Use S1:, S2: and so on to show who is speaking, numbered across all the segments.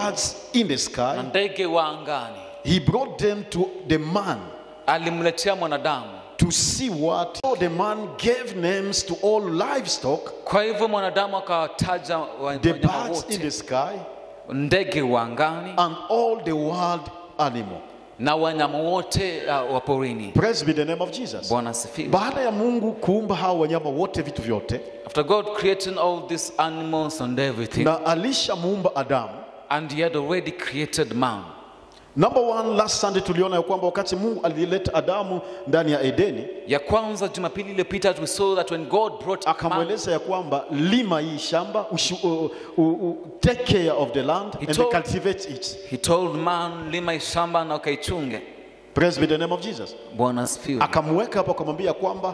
S1: birds in the
S2: na
S1: sky,
S2: ndege wa angani
S1: he brought them to the man
S2: alimletea mwanadamu
S1: to see what. So the man gave names to all livestock,
S2: kwa hivyo mwanadamu akawataja wa-
S1: the
S2: wanyama
S1: birds in
S2: wote
S1: the sky,
S2: ndege wa angani
S1: and all the wild animal.
S2: na wanyama wote uh, wa porini
S1: Praise be the name of Jesus.
S2: bwana asifiwe
S1: Baada ya Mungu kuumba hao wanyama wote, vitu vyote,
S2: after god creating all these animals and everything
S1: na alishamuumba Adamu.
S2: and he had already created man
S1: Number one, last Sunday tuliona ya kwamba wakati Mungu alileta Adamu ndani ya Edeni,
S2: ya kwanza jumapili iliyopita we saw that when god brought man,
S1: akamweleza ya kwamba lima hii shamba ushu, uh, uh, uh, take care of the land
S2: He
S1: and
S2: told-
S1: cultivate it.
S2: he told man lima shamba na ukaichunge
S1: Praise be the name of Jesus.
S2: bwana asifiwe
S1: Akamweka hapo akamwambia kwamba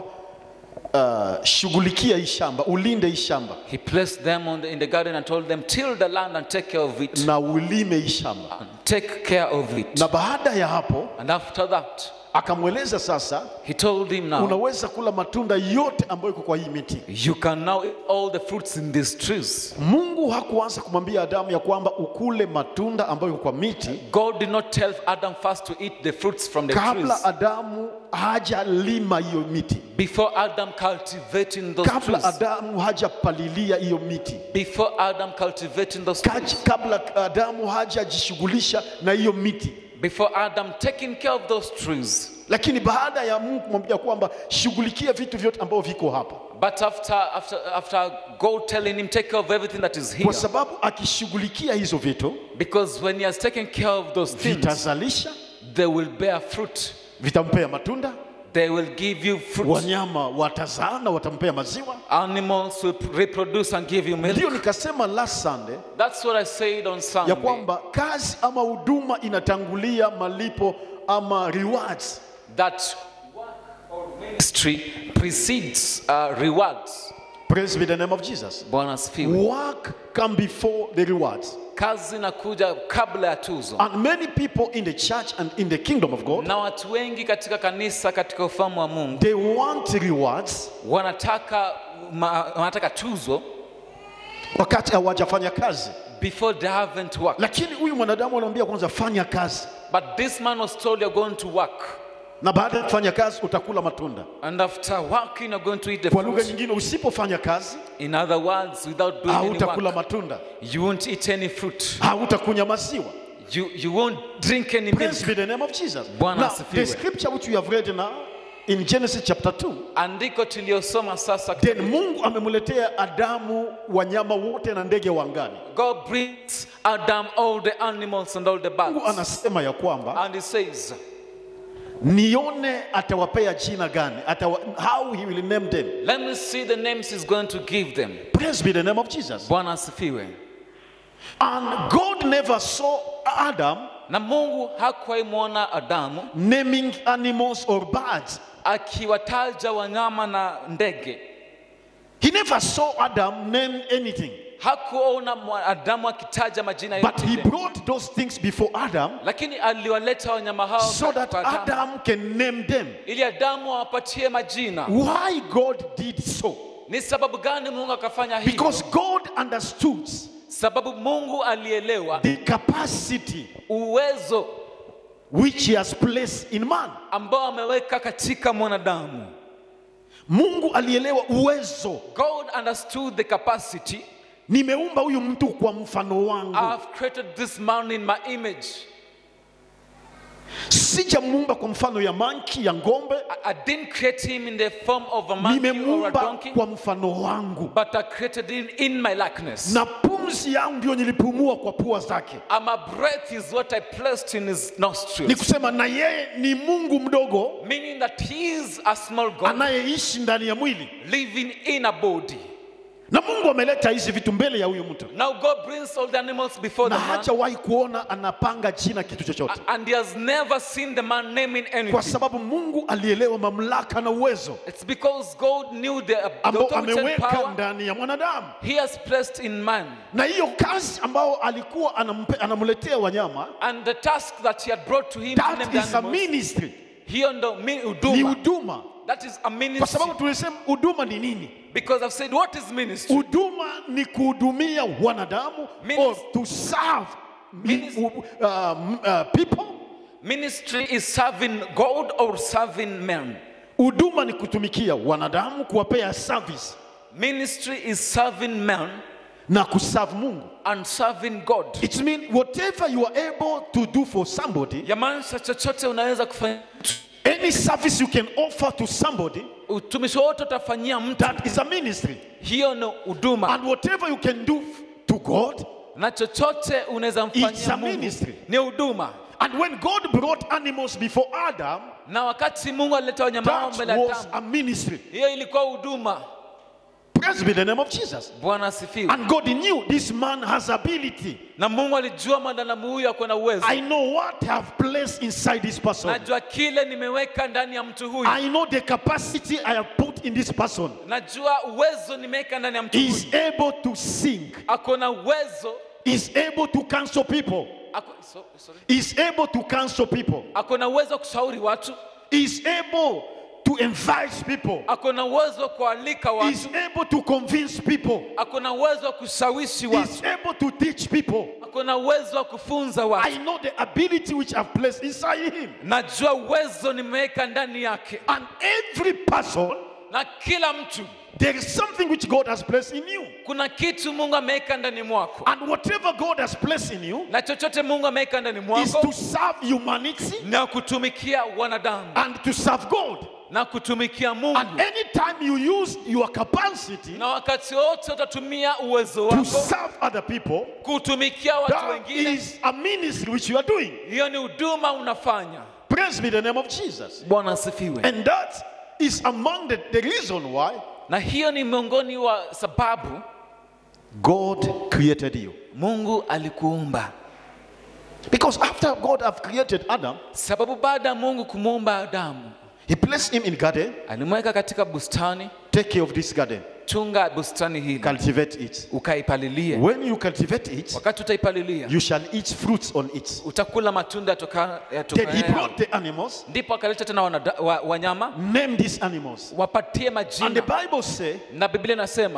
S1: uh, shughulikia hii shamba, ulinde hii shamba
S2: he placed them on the, in the garden and told them till the land and take care of it
S1: na ulime hii shamba.
S2: and take care of it
S1: Na baada ya hapo
S2: and after that
S1: akamweleza sasa,
S2: he told him now
S1: unaweza kula matunda yote ambayo iko kwa hii miti.
S2: you can now eat all the fruits in these trees
S1: Mungu hakuanza kumwambia Adamu ya kwamba ukule matunda ambayo iko kwa miti
S2: god did not tell adam first to eat the fruits from the
S1: kabla
S2: trees
S1: Adamu hajalima hiyo miti,
S2: before adam cultivating those
S1: kabla
S2: trees
S1: Adamu hajapalilia hiyo miti,
S2: before adam cultivating those trees
S1: Kaj- kabla Adamu hajajishughulisha na hiyo miti.
S2: before adam taking care of those trees
S1: Lakini baada ya Mungu kumwambia kwamba shughulikia vitu vyote ambavyo viko hapa,
S2: but after after after god telling him take care of everything that is here
S1: kwa sababu akishughulikia hizo vitu
S2: because when he has taken care of those things
S1: vitazalisha,
S2: they will bear fruit
S1: vitampea matunda,
S2: they will give you fruit
S1: wanyama watazaa na watampea maziwa.
S2: animals will reproduce and give you milk
S1: Ndio nikasema last Sunday
S2: that's what i said on sunday
S1: ya kwamba kazi ama huduma inatangulia malipo ama rewards.
S2: that work or ministry precedes uh, rewards.
S1: Praise be the name of Jesus.
S2: Bwana asifiwe.
S1: Work come before the rewards.
S2: Kazi inakuja kabla ya tuzo,
S1: And many people in the church and in the kingdom of God,
S2: na watu wengi katika kanisa, katika ufalme wa Mungu
S1: they want rewards
S2: wanataka ma, wanataka tuzo
S1: wakati hawajafanya kazi.
S2: before they haven't worked.
S1: Lakini huyu mwanadamu anamwambia kwanza fanya kazi,
S2: But this man was told you're going to work,
S1: na baada ya kufanya kazi utakula matunda.
S2: and after working you're going to eat the
S1: Kwa lugha
S2: fruit.
S1: nyingine, usipofanya kazi
S2: In other words, without doing any
S1: hautakula
S2: work,
S1: matunda,
S2: you won't eat any fruit.
S1: hautakunywa maziwa.
S2: You you won't drink any milk.
S1: Praise be the name of Jesus.
S2: Bwana
S1: Now,
S2: asifiwe.
S1: the scripture which we have read now in Genesis chapter 2,
S2: Andiko tuliyosoma sasa
S1: then Mungu amemletea Adamu wanyama wote na ndege wa angani.
S2: God brings Adam all the animals and all the
S1: Mungu
S2: birds.
S1: anasema ya kwamba
S2: And he says,
S1: nione atawapea jina gani, atawa, how he will name them.
S2: Let me see the names he's going to give them.
S1: Praise be the name of Jesus.
S2: Bwana asifiwe.
S1: And God never saw Adam
S2: Na Mungu hakuwahi mwona Adamu
S1: naming animals or birds.
S2: akiwataja wanyama na ndege.
S1: He never saw Adam name anything.
S2: Hakuona mwa- Adamu akitaja majina
S1: But he
S2: yote,
S1: brought those things before Adam
S2: lakini aliwaleta wanyama hao
S1: so that
S2: kwa Adamu,
S1: Adam can name them.
S2: ili Adamu awapatie majina.
S1: Why God did so?
S2: Ni sababu gani Mungu akafanya hivyo?
S1: Because God understood
S2: Sababu Mungu alielewa
S1: the capacity
S2: uwezo
S1: which he has placed in man.
S2: ambao ameweka katika mwanadamu.
S1: Mungu alielewa uwezo.
S2: God understood the capacity.
S1: Nimeumba huyu mtu kwa mfano wangu,
S2: I've created this man in my image.
S1: sijamuumba kwa mfano ya manki ya ng'ombe,
S2: I, I didn't create him in the form of a monkey or a
S1: nimemuumba
S2: donkey,
S1: kwa mfano wangu,
S2: but I created him in my likeness.
S1: na pumzi yangu ndio nilipumua kwa pua zake.
S2: And my breath is what I placed in his
S1: Ni
S2: nostrils,
S1: kusema na yeye ni Mungu mdogo
S2: meaning that he is a small God
S1: anayeishi ndani ya mwili,
S2: living in a body.
S1: na Mungu ameleta hizi vitu mbele ya huyu mtu,
S2: Now God brings all the animals before
S1: na
S2: the man,
S1: hajawahi kuona anapanga jina kitu chochote,
S2: and he has never seen the man naming
S1: kwa
S2: anything.
S1: sababu Mungu alielewa mamlaka na uwezo
S2: It's because God knew the, the
S1: ambao
S2: authority and
S1: ameweka
S2: power
S1: ndani ya mwanadamu,
S2: he has placed in man.
S1: na hiyo kazi ambao alikuwa anampe, anamletea wanyama,
S2: And the task that he had brought to him to name
S1: that
S2: the
S1: is a
S2: animals,
S1: ministry,
S2: hiyo ndo mi-
S1: ni
S2: huduma.
S1: huduma,
S2: That is a
S1: kwa
S2: ministry.
S1: sababu tulisema huduma ni nini?
S2: Because I've said, what is ministry?
S1: Huduma ni kuhudumia wanadamu
S2: Minis-
S1: or to serve mi- um, uh, people.
S2: Ministry is serving God or serving men.
S1: Huduma ni kutumikia wanadamu, kuwapea service
S2: Ministry is serving men
S1: na kuserve Mungu.
S2: and serving God.
S1: It means whatever you are able to do for somebody,
S2: Yamaanisha chochote unaweza kufanya,
S1: any service you can offer to somebody,
S2: utumishi wote utafanyia mtu,
S1: that is a ministry.
S2: hiyo ni huduma,
S1: And whatever you can do to God,
S2: na chochote unaweza
S1: It's a
S2: mfanyia Mungu
S1: ministry.
S2: ni huduma.
S1: and when God brought animals before Adam,
S2: Na wakati Mungu alileta wanyama hao
S1: that
S2: mbele ya
S1: was
S2: Adamu,
S1: a ministry.
S2: hiyo ilikuwa huduma.
S1: Praise be the name of Jesus.
S2: Bwana asifiwe.
S1: And God knew this man has ability.
S2: Na Mungu alijua mwanadamu huyu ako na uwezo.
S1: I know what I have placed inside this person.
S2: Najua kile nimeweka ndani ya mtu huyu.
S1: I know the capacity I have put in this person.
S2: Najua uwezo nimeweka ndani ya mtu
S1: He
S2: huyu.
S1: is able to sing.
S2: Ako na uwezo
S1: He is able to counsel people.
S2: ako, so, sorry.
S1: He is able to counsel people.
S2: ako na uwezo wa kushauri watu.
S1: He is able to invite people.
S2: Ako na uwezo wa kualika
S1: He is
S2: watu.
S1: able to convince people.
S2: Ako na uwezo wa kushawishi
S1: He
S2: watu.
S1: is able to teach people.
S2: Ako na uwezo wa kufunza watu.
S1: I know the ability which I've placed inside him.
S2: Najua uwezo nimeweka ndani yake,
S1: And every person,
S2: na kila mtu
S1: there is something which God has placed in you.
S2: kuna kitu Mungu ameweka ndani mwako,
S1: And whatever God has placed in you
S2: na chochote Mungu ameweka ndani
S1: is
S2: mwako
S1: to serve humanity
S2: na kutumikia wanadamu
S1: and to serve God.
S2: na kutumikia
S1: And
S2: Mungu,
S1: anytime you use your capacity
S2: na wakati wote utatumia uwezo
S1: to
S2: wako
S1: serve other people,
S2: kutumikia watu
S1: that
S2: wengine.
S1: is a ministry which you are doing.
S2: Hiyo ni huduma unafanya.
S1: Praise be the name of Jesus.
S2: Bwana asifiwe.
S1: And that is among the, the reason why
S2: Na hiyo ni miongoni wa sababu
S1: God created you.
S2: Mungu alikuumba,
S1: Because after God have created Adam,
S2: sababu baada ya Mungu kumuumba Adamu
S1: he placed him in garden.
S2: alimweka katika bustani.
S1: Take care of this garden.
S2: Chunga bustani hili,
S1: Cultivate it.
S2: ukaipalilie.
S1: When you cultivate it,
S2: Wakati utaipalilia,
S1: you shall eat fruits on it.
S2: utakula matunda yatoka-
S1: Then he
S2: yatokayo.
S1: brought the animals,
S2: Ndipo akaleta tena wanada- wa- wanyama
S1: name these animals.
S2: wapatie
S1: And the
S2: majina,
S1: Bible say
S2: na Biblia inasema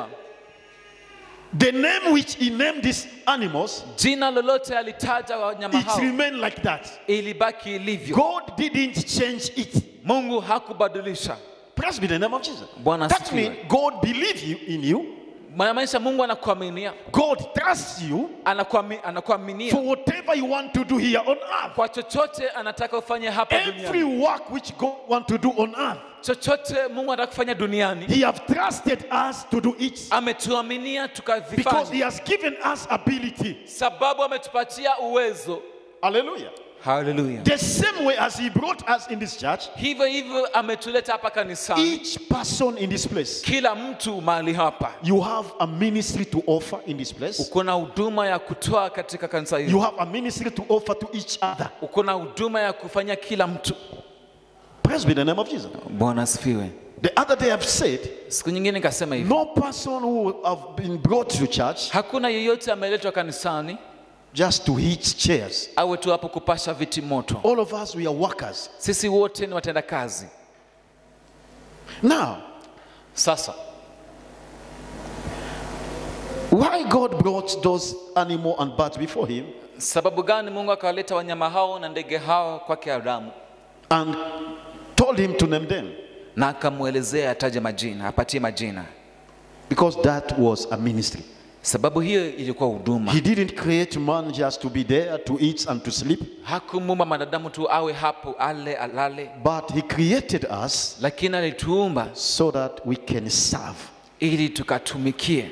S1: the name which he named these animals,
S2: jina lolote alitaja wanyama
S1: it
S2: hao
S1: remained like that.
S2: ilibaki ilivyo.
S1: God didn't change it.
S2: Mungu hakubadilisha.
S1: Praise be the name of Jesus.
S2: Bwana
S1: That
S2: asifiwe.
S1: means God believes you in you.
S2: Maanisha Mungu anakuaminia,
S1: God trusts you
S2: anakuami- anakuaminia
S1: for whatever you want to do here on earth.
S2: kwa chochote anataka ufanye hapa
S1: Every
S2: duniani.
S1: work which God want to do on earth,
S2: Chochote Mungu anataka kufanya duniani
S1: He have trusted us to do it
S2: ametuaminia
S1: because He
S2: tukavifanya,
S1: has given us ability.
S2: sababu ametupatia uwezo.
S1: Hallelujah.
S2: Haleluya!
S1: The same way as He brought us in this church,
S2: Hivyo hivyo ametuleta hapa kanisani,
S1: each person in this place,
S2: kila mtu mahali hapa
S1: you have a ministry to offer in this place.
S2: uko na huduma ya kutoa katika kanisa
S1: You
S2: hili,
S1: have a ministry to offer to each other.
S2: uko na huduma ya kufanya kila mtu.
S1: Praise be the name of Jesus.
S2: Bwana asifiwe.
S1: The other day I've said,
S2: Siku nyingine nikasema hivi,
S1: no person who have been brought to church
S2: hakuna yeyote ameletwa kanisani
S1: just to hit chairs.
S2: awe tu hapo kupasha viti moto.
S1: All of us, we are workers.
S2: Sisi wote ni watenda kazi.
S1: Now,
S2: Sasa
S1: why God brought those animal and birds before him
S2: sababu gani Mungu akawaleta wanyama hao na ndege hao kwake Adamu
S1: and told him to name them?
S2: na akamwelezea ataje majina, apatie majina?
S1: Because that was a ministry.
S2: Sababu hiyo ilikuwa huduma.
S1: He didn't create man just to be there to eat and to sleep,
S2: Hakumuumba mwanadamu tu awe hapo ale alale,
S1: but he created us
S2: lakini alituumba
S1: so that we can serve.
S2: ili tukatumikie.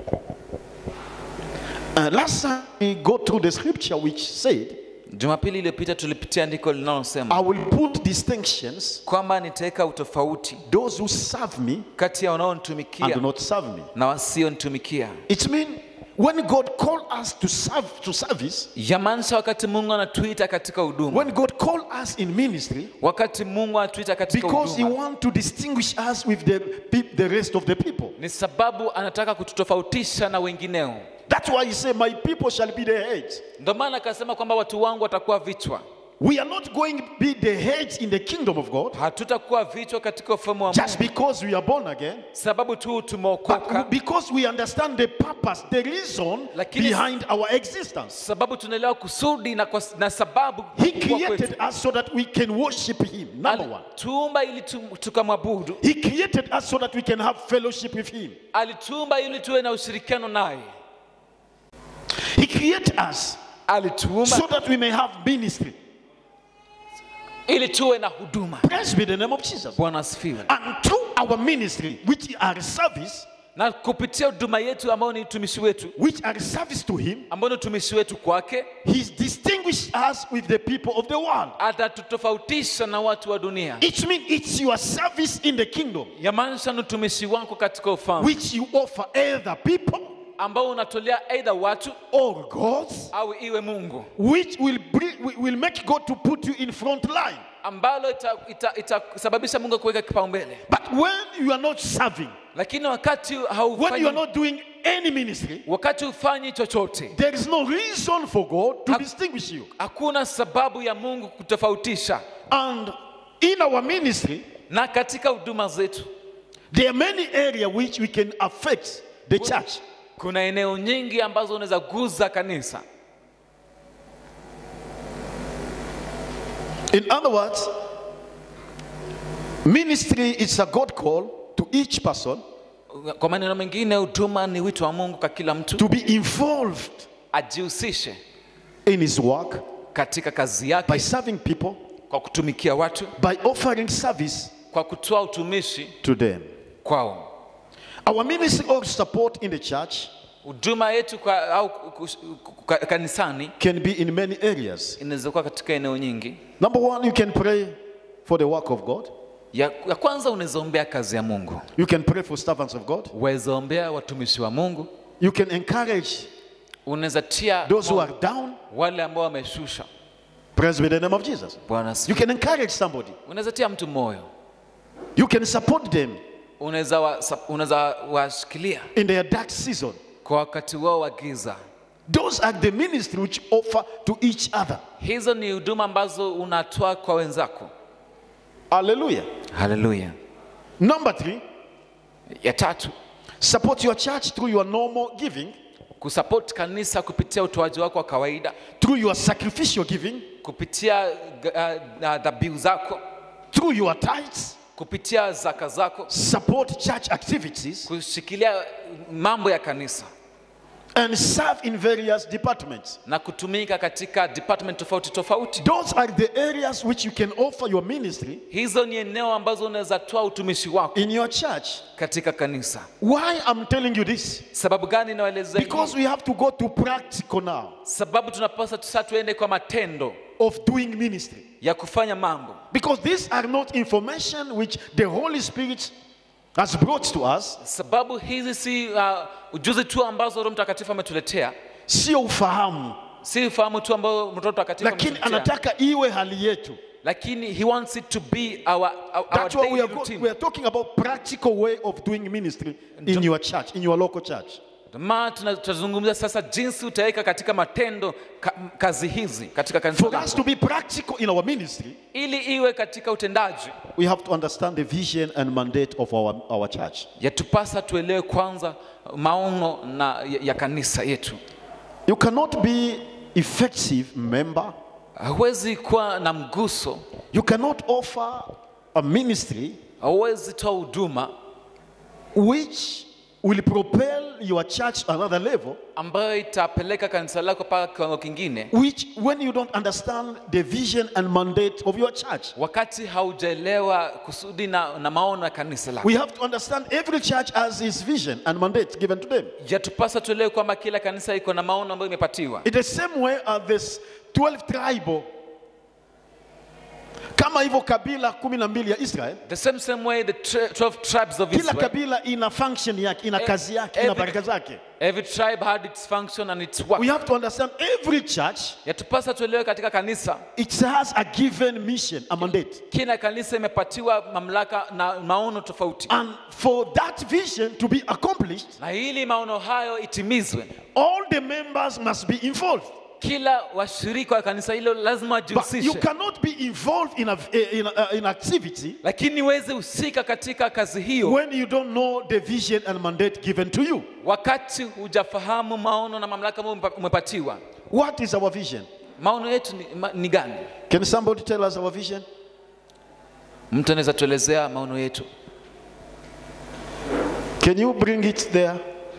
S1: Uh, last time we go through the scripture which said,
S2: Jumapili iliyopita tulipitia andiko linalosema
S1: I will put distinctions,
S2: kwamba nitaweka utofauti
S1: those who serve me
S2: kati ya
S1: and do
S2: wanaonitumikia
S1: not serve me.
S2: na wasionitumikia.
S1: It means when God called us to serve to service,
S2: Yamaanisha wakati Mungu anatuita katika huduma,
S1: when God called us in ministry,
S2: wakati Mungu anatuita katika
S1: because He
S2: huduma
S1: wants to distinguish us with the, peop- the rest of the people.
S2: ni sababu anataka kututofautisha na wengineo.
S1: That's why He said, My people shall be the head.
S2: Ndio maana akasema kwamba watu wangu watakuwa vichwa.
S1: We are not going to be the heads in the kingdom of God
S2: hatutakuwa vichwa katika ufalme wa
S1: just
S2: Mungu
S1: because we are born again,
S2: sababu tu
S1: but
S2: tumeokoka,
S1: because we understand the purpose, the reason
S2: Lakini-
S1: behind our existence.
S2: sababu tunaelewa kusudi na, kwa, na sababu
S1: He
S2: kuwa kwetu.
S1: created us so that we can worship Him. Number one.
S2: Alituumba ili tu- tukamwabudu,
S1: He created us so that we can have fellowship with Him.
S2: alituumba ili tuwe na ushirikiano naye,
S1: He created us
S2: alituumba
S1: so that we may have ministry.
S2: ili tuwe na huduma.
S1: Praise be the name of Jesus.
S2: Bwana asifiwe.
S1: And through our ministry, which are service,
S2: Na kupitia huduma yetu ambayo ni utumishi wetu,
S1: which are service to Him,
S2: ambao ni utumishi wetu kwake,
S1: He's distinguished us with the people of the world.
S2: atatutofautisha na watu wa dunia.
S1: It means it's your service in the kingdom,
S2: Yamaanisha ni utumishi wako katika ufalme
S1: which you offer either people
S2: ambao unatolea aidha watu
S1: or gods,
S2: au iwe Mungu,
S1: which will, bring, will make God to put you in front line.
S2: ambalo itasababisha ita, itasababisha Mungu kuweka kipaumbele.
S1: But when you are not serving,
S2: Lakini wakati
S1: when you are
S2: haufanyi,
S1: not doing any ministry,
S2: wakati hufanyi chochote,
S1: there is no reason for God to
S2: Hak-
S1: distinguish you.
S2: hakuna sababu ya Mungu kutofautisha.
S1: And in our ministry,
S2: Na katika huduma zetu
S1: there are many areas which we can affect the church.
S2: kuna eneo nyingi ambazo unaweza guza kanisa.
S1: In other words, ministry is a God call to each person
S2: Kwa maneno mengine, huduma ni wito wa Mungu kwa kila mtu
S1: to be involved
S2: ajihusishe
S1: in his work
S2: katika kazi
S1: by
S2: yake
S1: serving people,
S2: kwa kutumikia watu,
S1: by offering service
S2: kwa kutoa utumishi
S1: to them.
S2: kwao.
S1: Our ministry or support in the church
S2: Huduma yetu kwa, au kus- kwa, kanisani
S1: can be in many areas.
S2: inaweza kuwa katika eneo nyingi.
S1: Number one, you can pray for the work of God.
S2: Ya, ya kwanza unaweza ombea kazi ya Mungu,
S1: You can pray for servants of God.
S2: unaweza ombea watumishi wa Mungu,
S1: You can encourage
S2: unaweza tia
S1: those who
S2: moyo
S1: are down.
S2: wale ambao wameshusha.
S1: Praise be the name of Jesus.
S2: Bwana
S1: You
S2: asifiwe.
S1: can encourage somebody.
S2: Unaweza tia mtu moyo,
S1: You can support them
S2: unaweza wa, unaweza washikilia
S1: in their dark season.
S2: kwa wakati wao wa giza.
S1: Those are the ministry which offer to each other.
S2: Hizo ni huduma ambazo unatoa kwa wenzako.
S1: Hallelujah.
S2: Haleluya.
S1: Number three,
S2: Ya tatu,
S1: support your church through your normal giving,
S2: kusupport kanisa kupitia utoaji wako wa kawaida,
S1: through your sacrificial giving,
S2: kupitia uh, uh, dhabihu zako,
S1: through your tithes.
S2: kupitia zaka zako,
S1: Support church activities
S2: kushikilia mambo ya kanisa
S1: and serve in various departments.
S2: na kutumika katika department tofauti tofauti.
S1: Those are the areas which you can offer your ministry
S2: Hizo ni eneo ambazo unaweza toa utumishi wako
S1: in your church.
S2: katika kanisa.
S1: Why I'm telling you this?
S2: Sababu gani nawaelezea hivi?
S1: Because we have to go to practical now
S2: Sababu tunapaswa sasa tuende kwa matendo
S1: of doing ministry.
S2: ya kufanya mambo,
S1: Because these are not information which the Holy Spirit has brought to us,
S2: sababu hizi si uh, ujuzi tu ambazo Roho Mtakatifu ametuletea,
S1: sio ufahamu,
S2: si ufahamu tu ambao Roho Mtakatifu
S1: lakini
S2: ametuletea,
S1: anataka iwe hali yetu.
S2: lakini he wants it to be our, our, our
S1: That's why we
S2: daily
S1: are, go-
S2: routine.
S1: we are talking about practical way of doing ministry in your church, in your local church.
S2: Ndio maana tuna- tunazungumzia sasa jinsi utaweka katika matendo ka, kazi hizi katika kanisa
S1: For us
S2: lako.
S1: to be practical in our ministry,
S2: ili iwe katika utendaji
S1: we have to understand the vision and mandate of our, our church.
S2: yatupasa tuelewe kwanza maono na ya, ya kanisa yetu.
S1: You cannot be effective member.
S2: Hauwezi kuwa na mguso,
S1: You cannot offer a ministry
S2: hauwezi toa huduma
S1: which will propel your church to another level,
S2: ambayo itapeleka kanisa lako mpaka kiwango kingine,
S1: which when you don't understand the vision and mandate of your church.
S2: wakati haujaelewa kusudi na, na maono ya kanisa lako.
S1: We have to understand every church has its vision and mandate given to them.
S2: Yatupasa tuelewe kwamba kila kanisa iko na maono ambayo imepatiwa.
S1: In the same way as this 12 tribal kama hivyo kabila kumi na mbili ya Israel,
S2: The same same way the tri- 12 tribes of
S1: kila
S2: Israel,
S1: kabila ina function yake, ina kazi yake, ina
S2: every-
S1: baraka zake.
S2: every tribe had its function and its work.
S1: We have to understand every church
S2: Yatupasa tuelewe katika kanisa,
S1: it has a given mission, a mandate.
S2: kila kanisa imepatiwa mamlaka na maono tofauti,
S1: And for that vision to be accomplished,
S2: na ili maono hayo itimizwe,
S1: all the members must be involved.
S2: kila washirika wa kanisa hilo lazima
S1: But you
S2: wajihusishe
S1: cannot be involved in, a, in, a, in activity
S2: lakini uweze husika katika kazi hiyo
S1: when you don't know the vision and mandate given to you.
S2: wakati hujafahamu maono na mamlaka ambayo umepa- umepatiwa
S1: What is our vision?
S2: maono yetu ni, ma, ni gani
S1: Can somebody tell us our vision?
S2: mtu anaweza tuelezea maono yetu
S1: Can you bring it there?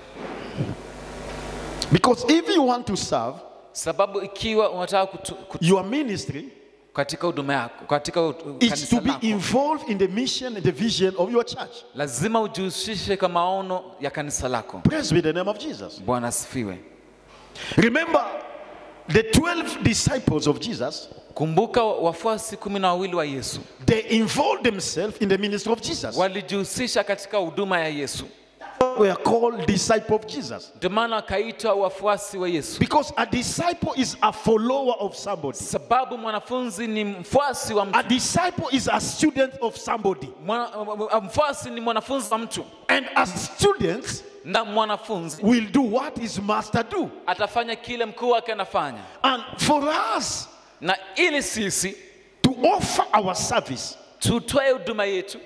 S1: Because if you want to serve,
S2: sababu ikiwa unataka kutu, kutu,
S1: your ministry
S2: katika huduma yako katika u- u-
S1: is
S2: kanisa
S1: to be
S2: lako
S1: involved in the mission and the vision of your church.
S2: lazima ujihusishe kwa maono ya kanisa lako
S1: Praise be the name of Jesus.
S2: bwana asifiwe
S1: Remember, the 12 disciples of Jesus,
S2: kumbuka wafuasi kumi na wawili wa yesu
S1: they involved themselves in the ministry of Jesus.
S2: walijihusisha katika huduma ya yesu
S1: We are called disciple of Jesus.
S2: ndio maana wakaitwa wafuasi wa yesu
S1: Because a disciple is a follower of somebody.
S2: sababu mwanafunzi ni mfuasi wa mtu
S1: A disciple is a student of somebody.
S2: Mwana, mfuasi ni mwanafunzi wa mtu
S1: And as students,
S2: na mwanafunzi
S1: will do what his master do.
S2: atafanya kile mkuu wake anafanya
S1: And for us
S2: na ili sisi
S1: to offer our service,
S2: tutoe huduma yetu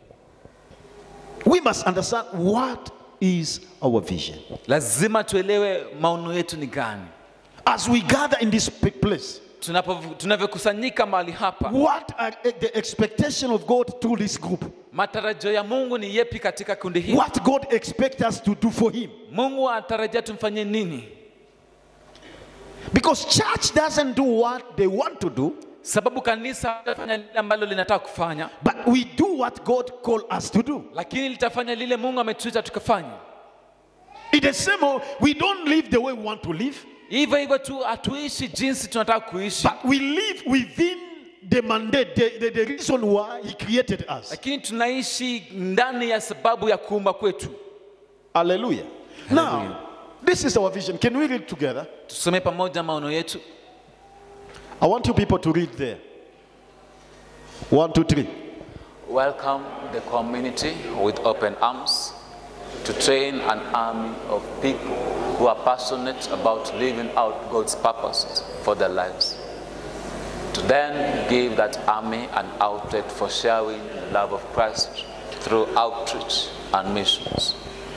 S1: we must understand what is our vision.
S2: lazima tuelewe maono yetu ni gani
S1: As we gather in this p- place,
S2: Tunapo- tunavyokusanyika mahali hapa
S1: what are the expectation of God through this group?
S2: matarajio ya mungu ni yepi katika kundi hili
S1: What God expects us to do for Him?
S2: mungu anatarajia tumfanyie nini
S1: Because church doesn't do what they want to do,
S2: sababu kanisa litafanya lile ambalo linataka kufanya
S1: but we do what God called us to do.
S2: lakini litafanya lile mungu ametuita tukafanya
S1: In the same way, we don't live the way we want to live,
S2: hivyo hivyo tu hatuishi jinsi tunataka kuishi
S1: but we live within the mandate, the, the, the reason why He created us.
S2: lakini tunaishi ndani ya sababu ya kuumba kwetu
S1: Hallelujah.
S2: Hallelujah.
S1: Now, this is our vision. Can we read together?
S2: tusome pamoja maono yetu
S1: I want you people to read there. One, two, three.
S3: Welcome the community with open arms to train an army of people who are passionate about living out God's purposes for their lives. To then give that army an outlet for sharing the love of Christ through outreach and missions.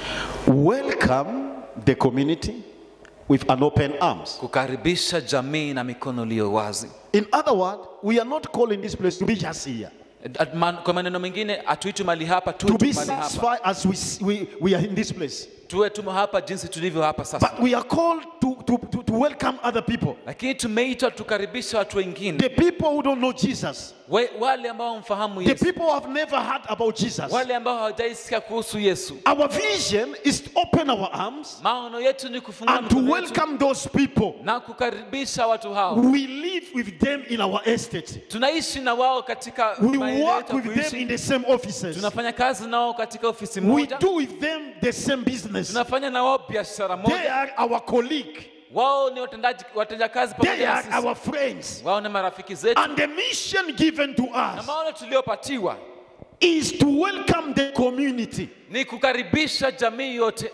S1: Welcome the community with an open arms.
S2: kukaribisha jamii na mikono iliyo wazi
S1: In other words, we are not calling this place to be just here.
S2: At- man- kwa maneno mengine hatuitwi mali hapa
S1: To
S2: tuwe
S1: be
S2: tu mali hapa
S1: satisfied as we, we, we are in this place.
S2: tuwe tu hapa jinsi tulivyo hapa sasa
S1: But we are called to, to, to, to welcome other people.
S2: lakini tumeitwa tukaribisha watu wengine
S1: The people who don't know Jesus.
S2: We, wale ambao mfahamu
S1: The
S2: yesu
S1: people who have never heard about Jesus.
S2: wale ambao hawajaisikia kuhusu yesu
S1: Our vision is to open our arms
S2: maono yetu ni kufungua
S1: and to
S2: mikono yetu
S1: welcome those people.
S2: na kukaribisha watu hao
S1: We live with them in our estate.
S2: tunaishi na wao katika
S1: We
S2: maeneo
S1: work
S2: yetu ya
S1: with them
S2: kuishi.
S1: in the same offices.
S2: tunafanya kazi nao katika ofisi
S1: We
S2: moja
S1: do with them the same business.
S2: tunafanya na wao biashara
S1: They
S2: moja
S1: are our colleague.
S2: wao ni watendaji watenda kazi
S1: They
S2: pamoja na
S1: are
S2: sisi
S1: our friends.
S2: wao ni marafiki zetu
S1: And the mission given to
S2: na
S1: us
S2: maono tuliyopatiwa
S1: is to welcome the community,
S2: ni kukaribisha jamii yote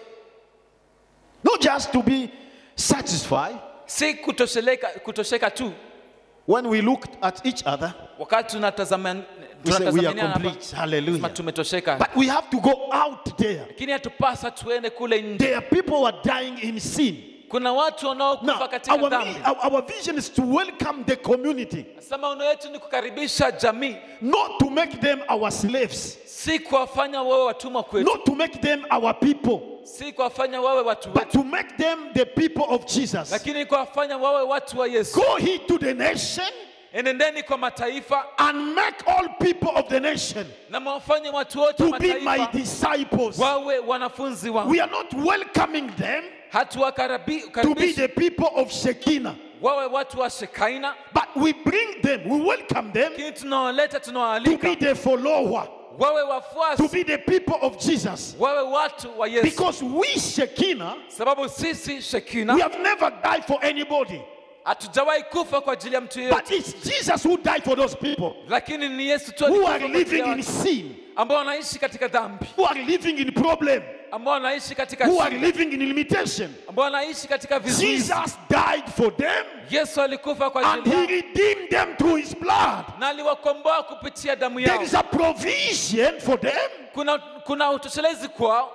S1: not just to be satisfied
S2: si kutosheleka, kutosheka tu
S1: when we look at each other.
S2: wakati tunatazama-
S1: We say we are
S2: tunatazamania hapa,
S1: complete.
S2: sema
S1: Hallelujah.
S2: tumetosheka
S1: But we have to go out there.
S2: lakini hatupasa tuende kule nje
S1: There are people who are dying in sin.
S2: kuna watu wanaokufa
S1: Now,
S2: katika
S1: our,
S2: dhambi
S1: our, our vision is to welcome the community,
S2: sasa maono yetu ni kukaribisha jamii
S1: not to make them our slaves,
S2: si kuwafanya wawe watumwa kwetu
S1: not to make them our people,
S2: si kuwafanya wawe watu
S1: but
S2: wetu
S1: to make them the people of Jesus.
S2: lakini kuwafanya wawe watu wa yesu
S1: Go he to the nation
S2: enendeni kwa mataifa
S1: and make all people of the nation
S2: na mwafanye watu wote wa
S1: to be my
S2: mataifa
S1: disciples.
S2: wawe wanafunzi wangu
S1: We are not welcoming them to be
S2: hatuwakaribishi
S1: the people of Shekinah,
S2: wawe watu wa shekaina
S1: but we bring them, we welcome them
S2: lakini tunawaleta
S1: to
S2: tunawaalika
S1: be the follower,
S2: wawe
S1: to
S2: wafuasi
S1: be the people of Jesus.
S2: wawe watu wa yesu
S1: Because we, Shekinah,
S2: sababu sisi
S1: we
S2: shekina
S1: have never died for anybody,
S2: hatujawahi kufa kwa ajili ya mtu yeyote
S1: but it's Jesus who died for those people
S2: lakini ni yesu tu
S1: who
S2: alikufa
S1: are
S2: kwa ajili
S1: living
S2: ya
S1: in
S2: watu
S1: sin,
S2: ambao wanaishi katika dhambi
S1: who are living in problem.
S2: ambao wanaishi katika
S1: who are
S2: shida,
S1: living in limitation.
S2: ambao wanaishi katika vizuizi.
S1: Jesus died for them
S2: Yesu alikufa kwa
S1: and
S2: ajili
S1: he
S2: yao
S1: redeemed them through his blood.
S2: na aliwakomboa kupitia damu
S1: There
S2: yao.
S1: is a provision for them
S2: Kuna, kuna utoshelezi kwao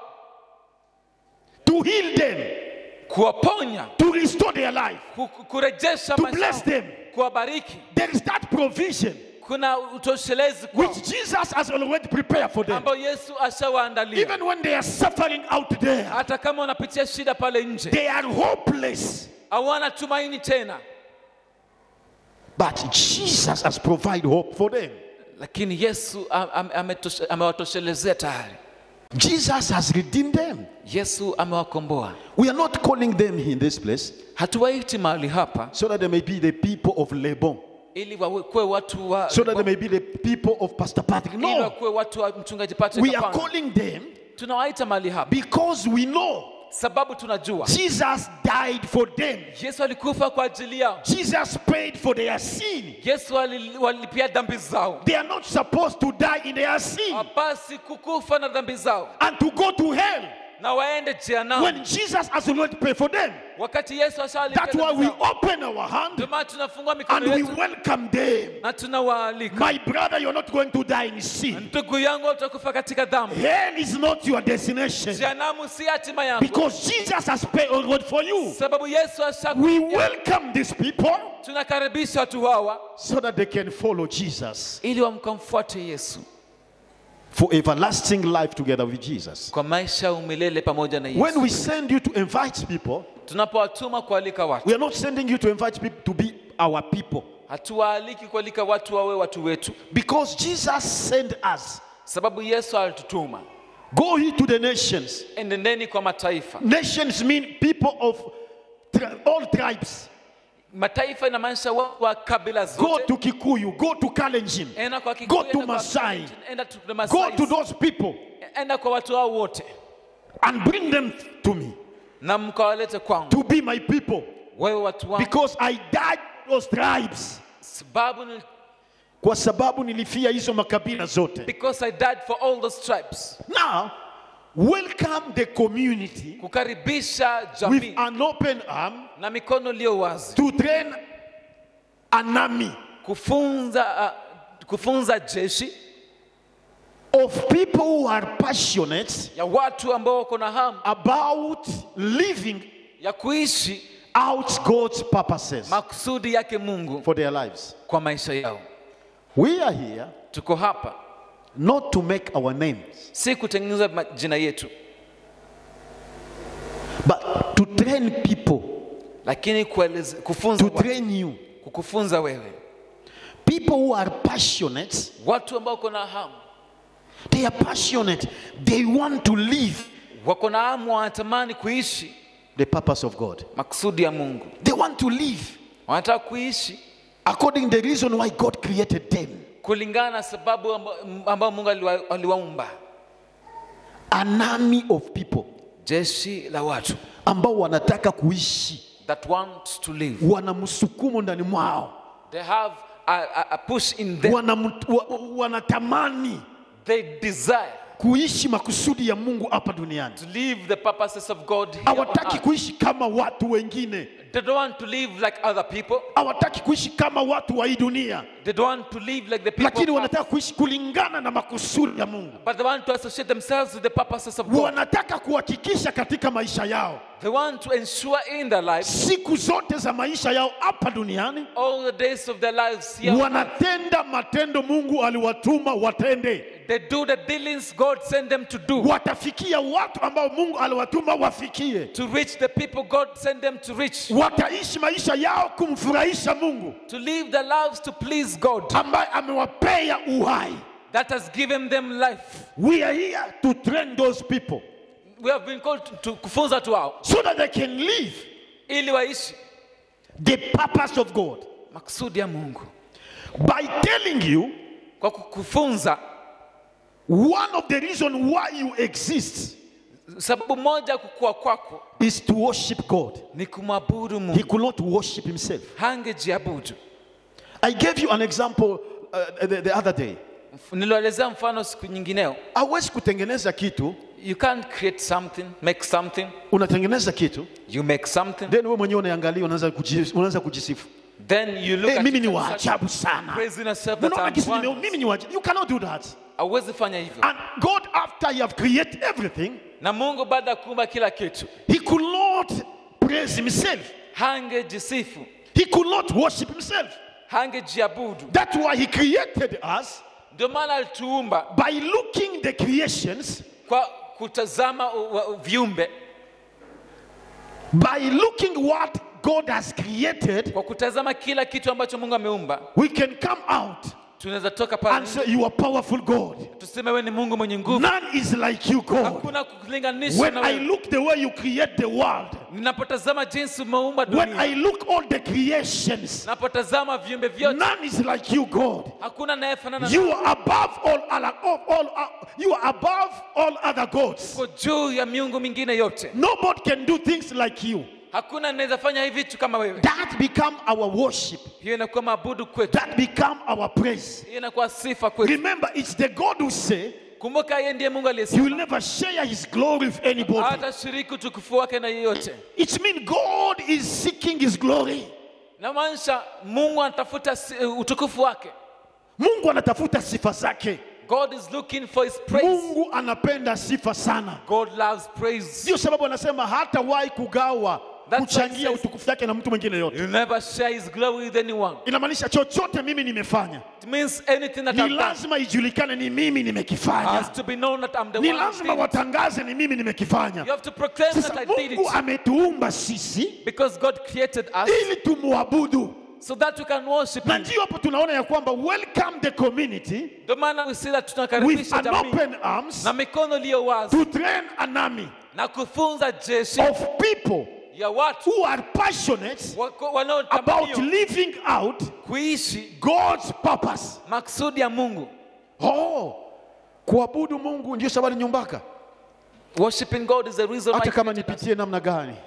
S1: to heal them,
S2: kuwaponya,
S1: to restore their life,
S2: ku- ku- kurejesha
S1: to
S2: maisha
S1: bless
S2: yao,
S1: them.
S2: kuwabariki.
S1: There is that provision
S2: Kuna utoshelezi kwao
S1: which Jesus has already prepared for them.
S2: ambao Yesu ashawaandalia.
S1: Even when they are suffering out there,
S2: Hata kama wanapitia shida pale nje,
S1: they are hopeless.
S2: hawana tumaini tena,
S1: But Jesus has provided hope for them.
S2: lakini Yesu am- am- ametoshe- amewatoshelezea tayari.
S1: Jesus has redeemed them.
S2: Yesu amewakomboa.
S1: We are not calling them in this place
S2: Hatuwaiti mahali hapa
S1: so that they may be the people of Lebon,
S2: ili wakuwe watu wa
S1: so that they may be the people of Pastor Patrick.
S2: ili
S1: No,
S2: wakuwe watu wa mchungaji Patrick.
S1: we are
S2: hapana.
S1: calling them
S2: Tunawaita mahali hapa
S1: because we know
S2: sababu tunajua
S1: Jesus died for them.
S2: Yesu alikufa kwa ajili yao.
S1: Jesus paid for their sin.
S2: Yesu ali- walipia dhambi zao,
S1: They are not supposed to die in their sin
S2: hapasi kukufa na dhambi zao
S1: and to go to hell
S2: na waende jehanamu,
S1: when Jesus has already paid for them.
S2: wakati Yesu ashalipia
S1: That's why
S2: dhambi
S1: we
S2: zao.
S1: open our hand
S2: Ndio maana tunafungua
S1: and
S2: mikono
S1: we
S2: yetu
S1: welcome them.
S2: na tunawaalika.
S1: My brother, you're not going to die in sin.
S2: Ndugu yangu, utakufa katika dhambi.
S1: Hell is not your destination
S2: Jehanamu si hatima yangu,
S1: because Jesus has paid already for you.
S2: sababu Yesu asha.
S1: We welcome these people
S2: Tunakaribisha watu hawa
S1: so that they can follow Jesus
S2: ili wamkamfuate Yesu
S1: for everlasting life together with Jesus.
S2: kwa maisha ya umilele pamoja na
S1: When
S2: Yesu.
S1: we send you to invite people,
S2: Tunapowatuma kualika watu,
S1: we are not sending you to invite people to be our people
S2: hatuwaaliki kualika watu wawe watu wetu,
S1: because Jesus sent us.
S2: sababu Yesu alitutuma.
S1: Go ye to the nations.
S2: Enendeni kwa mataifa.
S1: Nations mean people of tri- all tribes.
S2: Mataifa inamaanisha watu wa kabila
S1: Go
S2: zote.
S1: to Kikuyu, go to Kalenjin,
S2: Enda kwa Kikuyu,
S1: Go to
S2: enda kwa
S1: Masai.
S2: Kalenjin, enda to the
S1: go
S2: Masai.
S1: to those people
S2: Enda kwa watu hao wote
S1: and bring them to me
S2: na mkawalete kwangu,
S1: to be my people
S2: wewe watu wangu,
S1: because I died those tribes.
S2: sababu ni-
S1: Kwa sababu nilifia hizo makabila zote.
S2: because I died for all those tribes.
S1: Now, welcome the community
S2: Kukaribisha
S1: with
S2: jamii
S1: an open arm
S2: na mikono iliyo wazi,
S1: to train an army
S2: kufunza uh, kufunza jeshi
S1: of people who are passionate
S2: ya watu ambao wako na hamu
S1: about living
S2: ya kuishi
S1: out God's purposes
S2: makusudi yake Mungu
S1: for their lives.
S2: kwa maisha yao.
S1: We are here
S2: Tuko hapa
S1: not to make our names,
S2: si kutengeneza majina yetu,
S1: but to train people,
S2: lakini kueleze, kufunza
S1: to
S2: watu,
S1: train you.
S2: kukufunza wewe,
S1: People who are passionate,
S2: watu ambao wako na hamu,
S1: they are passionate. They want to live
S2: wako na hamu, wanatamani kuishi
S1: the purpose of God.
S2: makusudi ya Mungu,
S1: They want to live
S2: wanataka kuishi
S1: according to the reason why God created them.
S2: kulingana na sababu amba- ambayo Mungu aliwa- aliwaumba,
S1: An army of people
S2: jeshi la watu
S1: ambao wanataka kuishi,
S2: that want to live.
S1: wana msukumo ndani mwao,
S2: They have a, a, a push in them.
S1: wana, wa, wanatamani
S2: They desire
S1: kuishi makusudi ya Mungu hapa duniani.
S2: to live the purposes of God here on
S1: Hawataki
S2: earth.
S1: kuishi kama watu wengine,
S2: They don't want to live like other people.
S1: hawataki kuishi kama watu wa hii dunia,
S2: They don't want to live like the people.
S1: lakini
S2: of earth.
S1: wanataka kuishi kulingana na makusudi ya Mungu.
S2: But they want to associate themselves with the purposes of God.
S1: Wanataka kuhakikisha katika maisha yao,
S2: They want to ensure in their lives,
S1: siku zote za maisha yao hapa duniani,
S2: all the days of their lives here, on earth,
S1: wanatenda matendo Mungu aliwatuma watende.
S2: they do the dealings God sent them to do
S1: Watafikia watu ambao Mungu aliwatuma wafikie.
S2: to reach the people God sent them to reach,
S1: Wataishi maisha yao kumfurahisha Mungu
S2: to live their lives to please God
S1: ambaye amewapea uhai.
S2: that has given them life.
S1: We are here to train those people
S2: We have been called to, to kufunza watu hao
S1: so that they can live
S2: ili waishi
S1: the purpose of God.
S2: makusudi ya Mungu
S1: By telling you
S2: kwa kukufunza.
S1: one of the reasons why you exist
S2: Sababu moja ya kukua kwako
S1: is to worship God.
S2: ni kumwabudu
S1: He
S2: Mungu,
S1: could not worship himself.
S2: hangejiabudu.
S1: I gave you an example uh, the, the other day.
S2: Nilielezea mfano siku nyingineo,
S1: Hawezi kutengeneza kitu
S2: You can't create something, make something.
S1: unatengeneza kitu
S2: You make something,
S1: then wewe mwenyewe unaangalia unaanza kuji- unaanza kujisifu
S2: then you look
S1: Eh,
S2: at
S1: mimi
S2: it
S1: ni
S2: and
S1: wa
S2: start
S1: ajabu sana
S2: praising yourself that
S1: unaona
S2: I'm
S1: kisi nime-
S2: wonderful.
S1: mimi ni wa ajabu you cannot do that
S2: Hauwezi fanya hivyo.
S1: and God after he have created everything
S2: Na Mungu baada ya kuumba kila kitu,
S1: he could not praise himself
S2: hangejisifu,
S1: he could not worship himself
S2: hangejiabudu.
S1: that's why he created us
S2: Ndio maana alituumba
S1: by looking the creations
S2: kwa kutazama u- wa- viumbe,
S1: by looking what God has created
S2: kwa kutazama kila kitu ambacho Mungu ameumba,
S1: we can come out
S2: tunaweza toka pale
S1: and say you are powerful God
S2: tuseme wewe ni Mungu mwenye nguvu.
S1: none is like you God
S2: Hakuna kulinganisha
S1: when
S2: na
S1: I
S2: wewe.
S1: look the way you create the world
S2: Ninapotazama jinsi umeumba
S1: when I
S2: dunia,
S1: look all the creations
S2: napotazama viumbe vyote,
S1: none is like you God
S2: hakuna anayefanana na
S1: you are above all other all, all, uh, you are above all other gods
S2: uko juu ya miungu mingine yote.
S1: nobody can do things like you
S2: Hakuna anaweza fanya hivi vitu kama wewe.
S1: that become our worship
S2: Hiyo inakuwa maabudu kwetu,
S1: that become our praise
S2: hiyo inakuwa sifa kwetu.
S1: remember it's the God who say
S2: Kumbuka yeye ndiye Mungu
S1: he
S2: aliyesema
S1: will never share his glory with anybody
S2: hatashiriki utukufu wake na yeyote.
S1: it means God is seeking his glory
S2: Namaanisha Mungu anatafuta si- utukufu wake.
S1: Mungu anatafuta sifa zake
S2: God is looking for his praise.
S1: Mungu anapenda sifa sana
S2: God loves praise.
S1: ndio sababu anasema hatawahi kugawa
S2: That's why
S1: kuchangia
S2: he says-
S1: utukufu wake na mtu mwingine yote
S2: He'll never share his glory with anyone.
S1: inamaanisha chochote mimi nimefanya
S2: It means anything that
S1: ni
S2: I've done
S1: lazima ijulikane ni mimi
S2: has
S1: nimekifanya
S2: to be known that I'm the
S1: ni
S2: one who
S1: lazima
S2: did it.
S1: watangaze ni mimi
S2: You
S1: nimekifanya
S2: have to proclaim that
S1: sasa
S2: I did
S1: mungu
S2: it
S1: ametuumba sisi
S2: because God created us
S1: ili tumwabudu
S2: so that we can worship
S1: na
S2: him.
S1: ndio hapo tunaona ya kwamba welcome the community
S2: Ndio maana we see that
S1: with
S2: tunakaribisha
S1: an
S2: jamii
S1: open arms
S2: na mikono iliyo wazi
S1: to train an army
S2: na kufunza jeshi
S1: of people
S2: ya watu
S1: who are passionate
S2: wako-
S1: about
S2: wanaotamania
S1: living out
S2: kuishi
S1: God's purpose.
S2: maksudi ya Mungu.
S1: Oh, kuabudu Mungu ndio sababu nyumbaka.
S2: Worshiping God is the reason why
S1: Hata
S2: he
S1: kama
S2: created us.
S1: nipitie namna gani,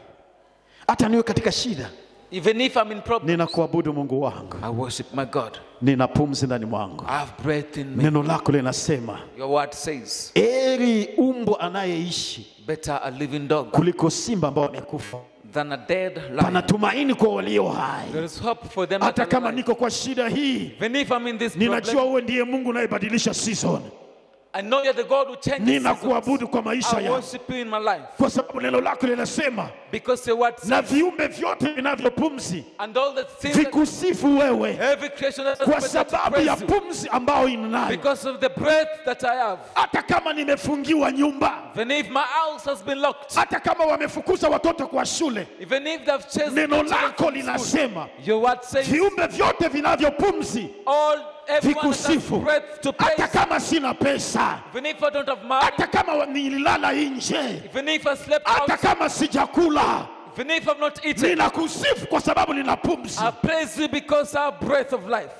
S1: hata niwe katika shida,
S2: Even if I'm in problem,
S1: ninakuabudu Mungu wangu,
S2: I worship my God.
S1: nina pumzi ndani mwangu.
S2: I have breath in me.
S1: Neno lako linasema
S2: Your word says,
S1: eri umbo anayeishi
S2: better a living dog
S1: kuliko simba ambao wamekufa.
S2: than a dead
S1: Pana
S2: lion.
S1: tumaini kwa walio hai.
S2: There is hope for them that
S1: Hata
S2: are
S1: kama
S2: alive.
S1: niko kwa shida hii,
S2: Even if I'm in this
S1: ninajua
S2: problem,
S1: wewe ndiye Mungu unayebadilisha season.
S2: I know you're the God who changes seasons.
S1: Ninakuabudu kwa maisha
S2: I
S1: yangu,
S2: worship you in my life
S1: kwa sababu neno lako linasema
S2: because your word
S1: na
S2: says,
S1: viumbe vyote vinavyopumzi
S2: and all the things that
S1: vikusifu wewe
S2: every creation that
S1: kwa
S2: has better to
S1: sababu ya
S2: praise you
S1: pumzi ambayo inayo.
S2: because of the breath that I have.
S1: Hata kama nimefungiwa nyumba,
S2: Even if my house has been locked,
S1: hata kama wamefukuza watoto kwa shule,
S2: even if they've chased
S1: neno
S2: the children
S1: lako
S2: from school,
S1: linasema
S2: your word says
S1: viumbe vyote vinavyopumzi
S2: all everyone that has
S1: vikusifu,
S2: breath to praise.
S1: hata kama sina pesa,
S2: Even if I don't have money,
S1: hata kama wa- nililala nje,
S2: even if I slept
S1: hata
S2: out,
S1: kama sijakula,
S2: even if I've not eaten,
S1: ninakusifu kwa sababu nina pumzi.
S2: I praise you because I have breath of life.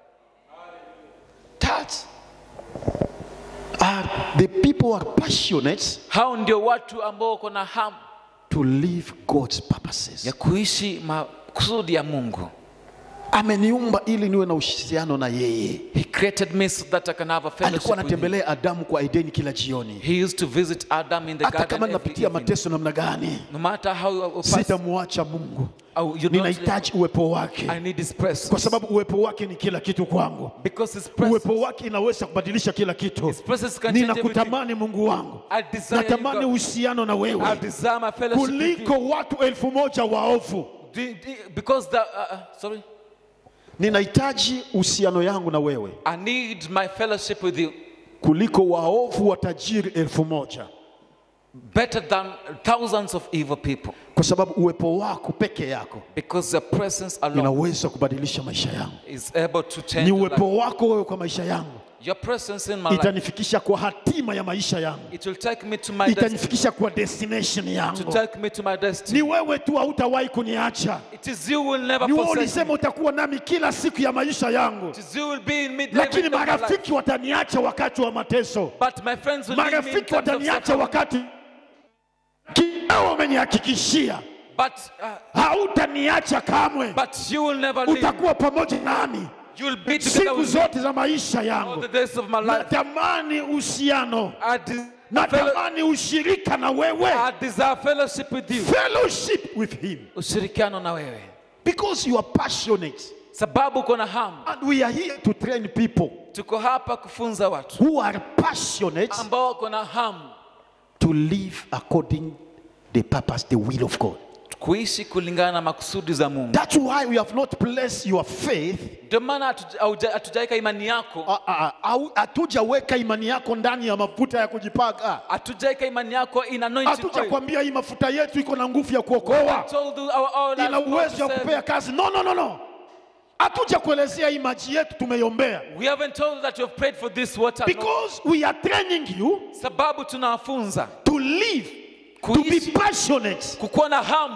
S1: That are the people who are passionate
S2: Hao ndio watu ambao wako na hamu
S1: to live God's purposes.
S2: ya kuishi makusudi ya Mungu.
S1: Ameniumba ili niwe na uhusiano na yeye.
S2: He created me so that I can have a
S1: Alikuwa
S2: fellowship with him.
S1: anatembelea Adamu kwa Edeni kila jioni.
S2: He used to visit Adam in the
S1: Hata
S2: garden
S1: kama
S2: every
S1: ninapitia
S2: evening.
S1: mateso namna gani,
S2: No matter how you pass,
S1: sitamwacha Mungu.
S2: oh, you don't,
S1: Ninahitaji uwepo wake,
S2: I need his presence.
S1: kwa sababu uwepo wake ni kila kitu kwangu.
S2: because his presence,
S1: Uwepo wake inaweza kubadilisha kila kitu.
S2: his presence can change everything.
S1: Ninakutamani Mungu wangu,
S2: I desire you,
S1: natamani
S2: God.
S1: uhusiano na
S2: I
S1: wewe
S2: desire my fellowship with you.
S1: kuliko watu elfu moja waovu.
S2: Do- do- Because the, uh, uh, sorry,
S1: Ninahitaji uhusiano yangu na wewe
S2: I need my fellowship with you
S1: kuliko waovu watajiri elfu moja
S2: better than thousands of evil people.
S1: kwa sababu uwepo wako peke yako
S2: Because your presence alone
S1: inaweza kubadilisha maisha yangu.
S2: is able to change
S1: Ni
S2: your life.
S1: uwepo wako wewe kwa maisha yangu
S2: Your presence in my life,
S1: itanifikisha kwa hatima ya maisha yangu,
S2: it will take me to my destiny.
S1: itanifikisha kwa destination
S2: To
S1: yangu.
S2: take me to my destiny.
S1: Ni wewe tu, hautawahi kuniacha.
S2: It is you will never
S1: Ni wewe
S2: forsake
S1: ulisema
S2: me.
S1: utakuwa nami kila siku ya maisha yangu,
S2: It is you will be in me every
S1: lakini
S2: day of my life.
S1: marafiki wataniacha wakati wa mateso.
S2: But my friends will leave me in
S1: Marafiki
S2: terms of
S1: wataniacha
S2: suffering.
S1: wakati kinao umenihakikishia
S2: But, uh,
S1: hautaniacha kamwe,
S2: but you will never leave me.
S1: utakuwa pamoja nami
S2: You'll be together
S4: siku
S2: with me
S4: zote za maisha
S2: all
S4: yangu
S2: the days of my life.
S4: natamani uhusiano
S2: I, de- fellow-
S4: natamani ushirika na wewe
S2: I desire fellowship with you.
S4: fellowship with him
S2: Ushirikiano na wewe.
S1: Because you are passionate.
S2: Sababu uko na hamu.
S1: And we are here to train people
S2: Tuko hapa kufunza watu
S1: who are passionate
S2: ambao wako na hamu
S1: to live according the purpose, the will of God.
S2: kuishi kulingana na makusudi za Mungu.
S1: That's why we have not placed your faith
S2: Ndio maana hatuja- hauja- hatujaweka imani yako,
S1: Ah, ah, ah, hatujaweka imani yako ndani ya mafuta ya kujipaka.
S2: hatujaweka imani yako in anointing oil.
S1: Hatujakwambia hii mafuta yetu iko na nguvu ya kuokoa,
S2: told you our oil has
S1: ina
S2: power
S1: uwezo
S2: to
S1: wa
S2: save.
S1: kupea kazi. No, no, no, no. Hatuja kuelezea hii maji yetu tumeiombea,
S2: We haven't told you that you have prayed for this water. No.
S1: because we are training you
S2: Sababu tunawafunza
S1: to live, to be
S2: kuishi,
S1: passionate,
S2: kukuwa na hamu,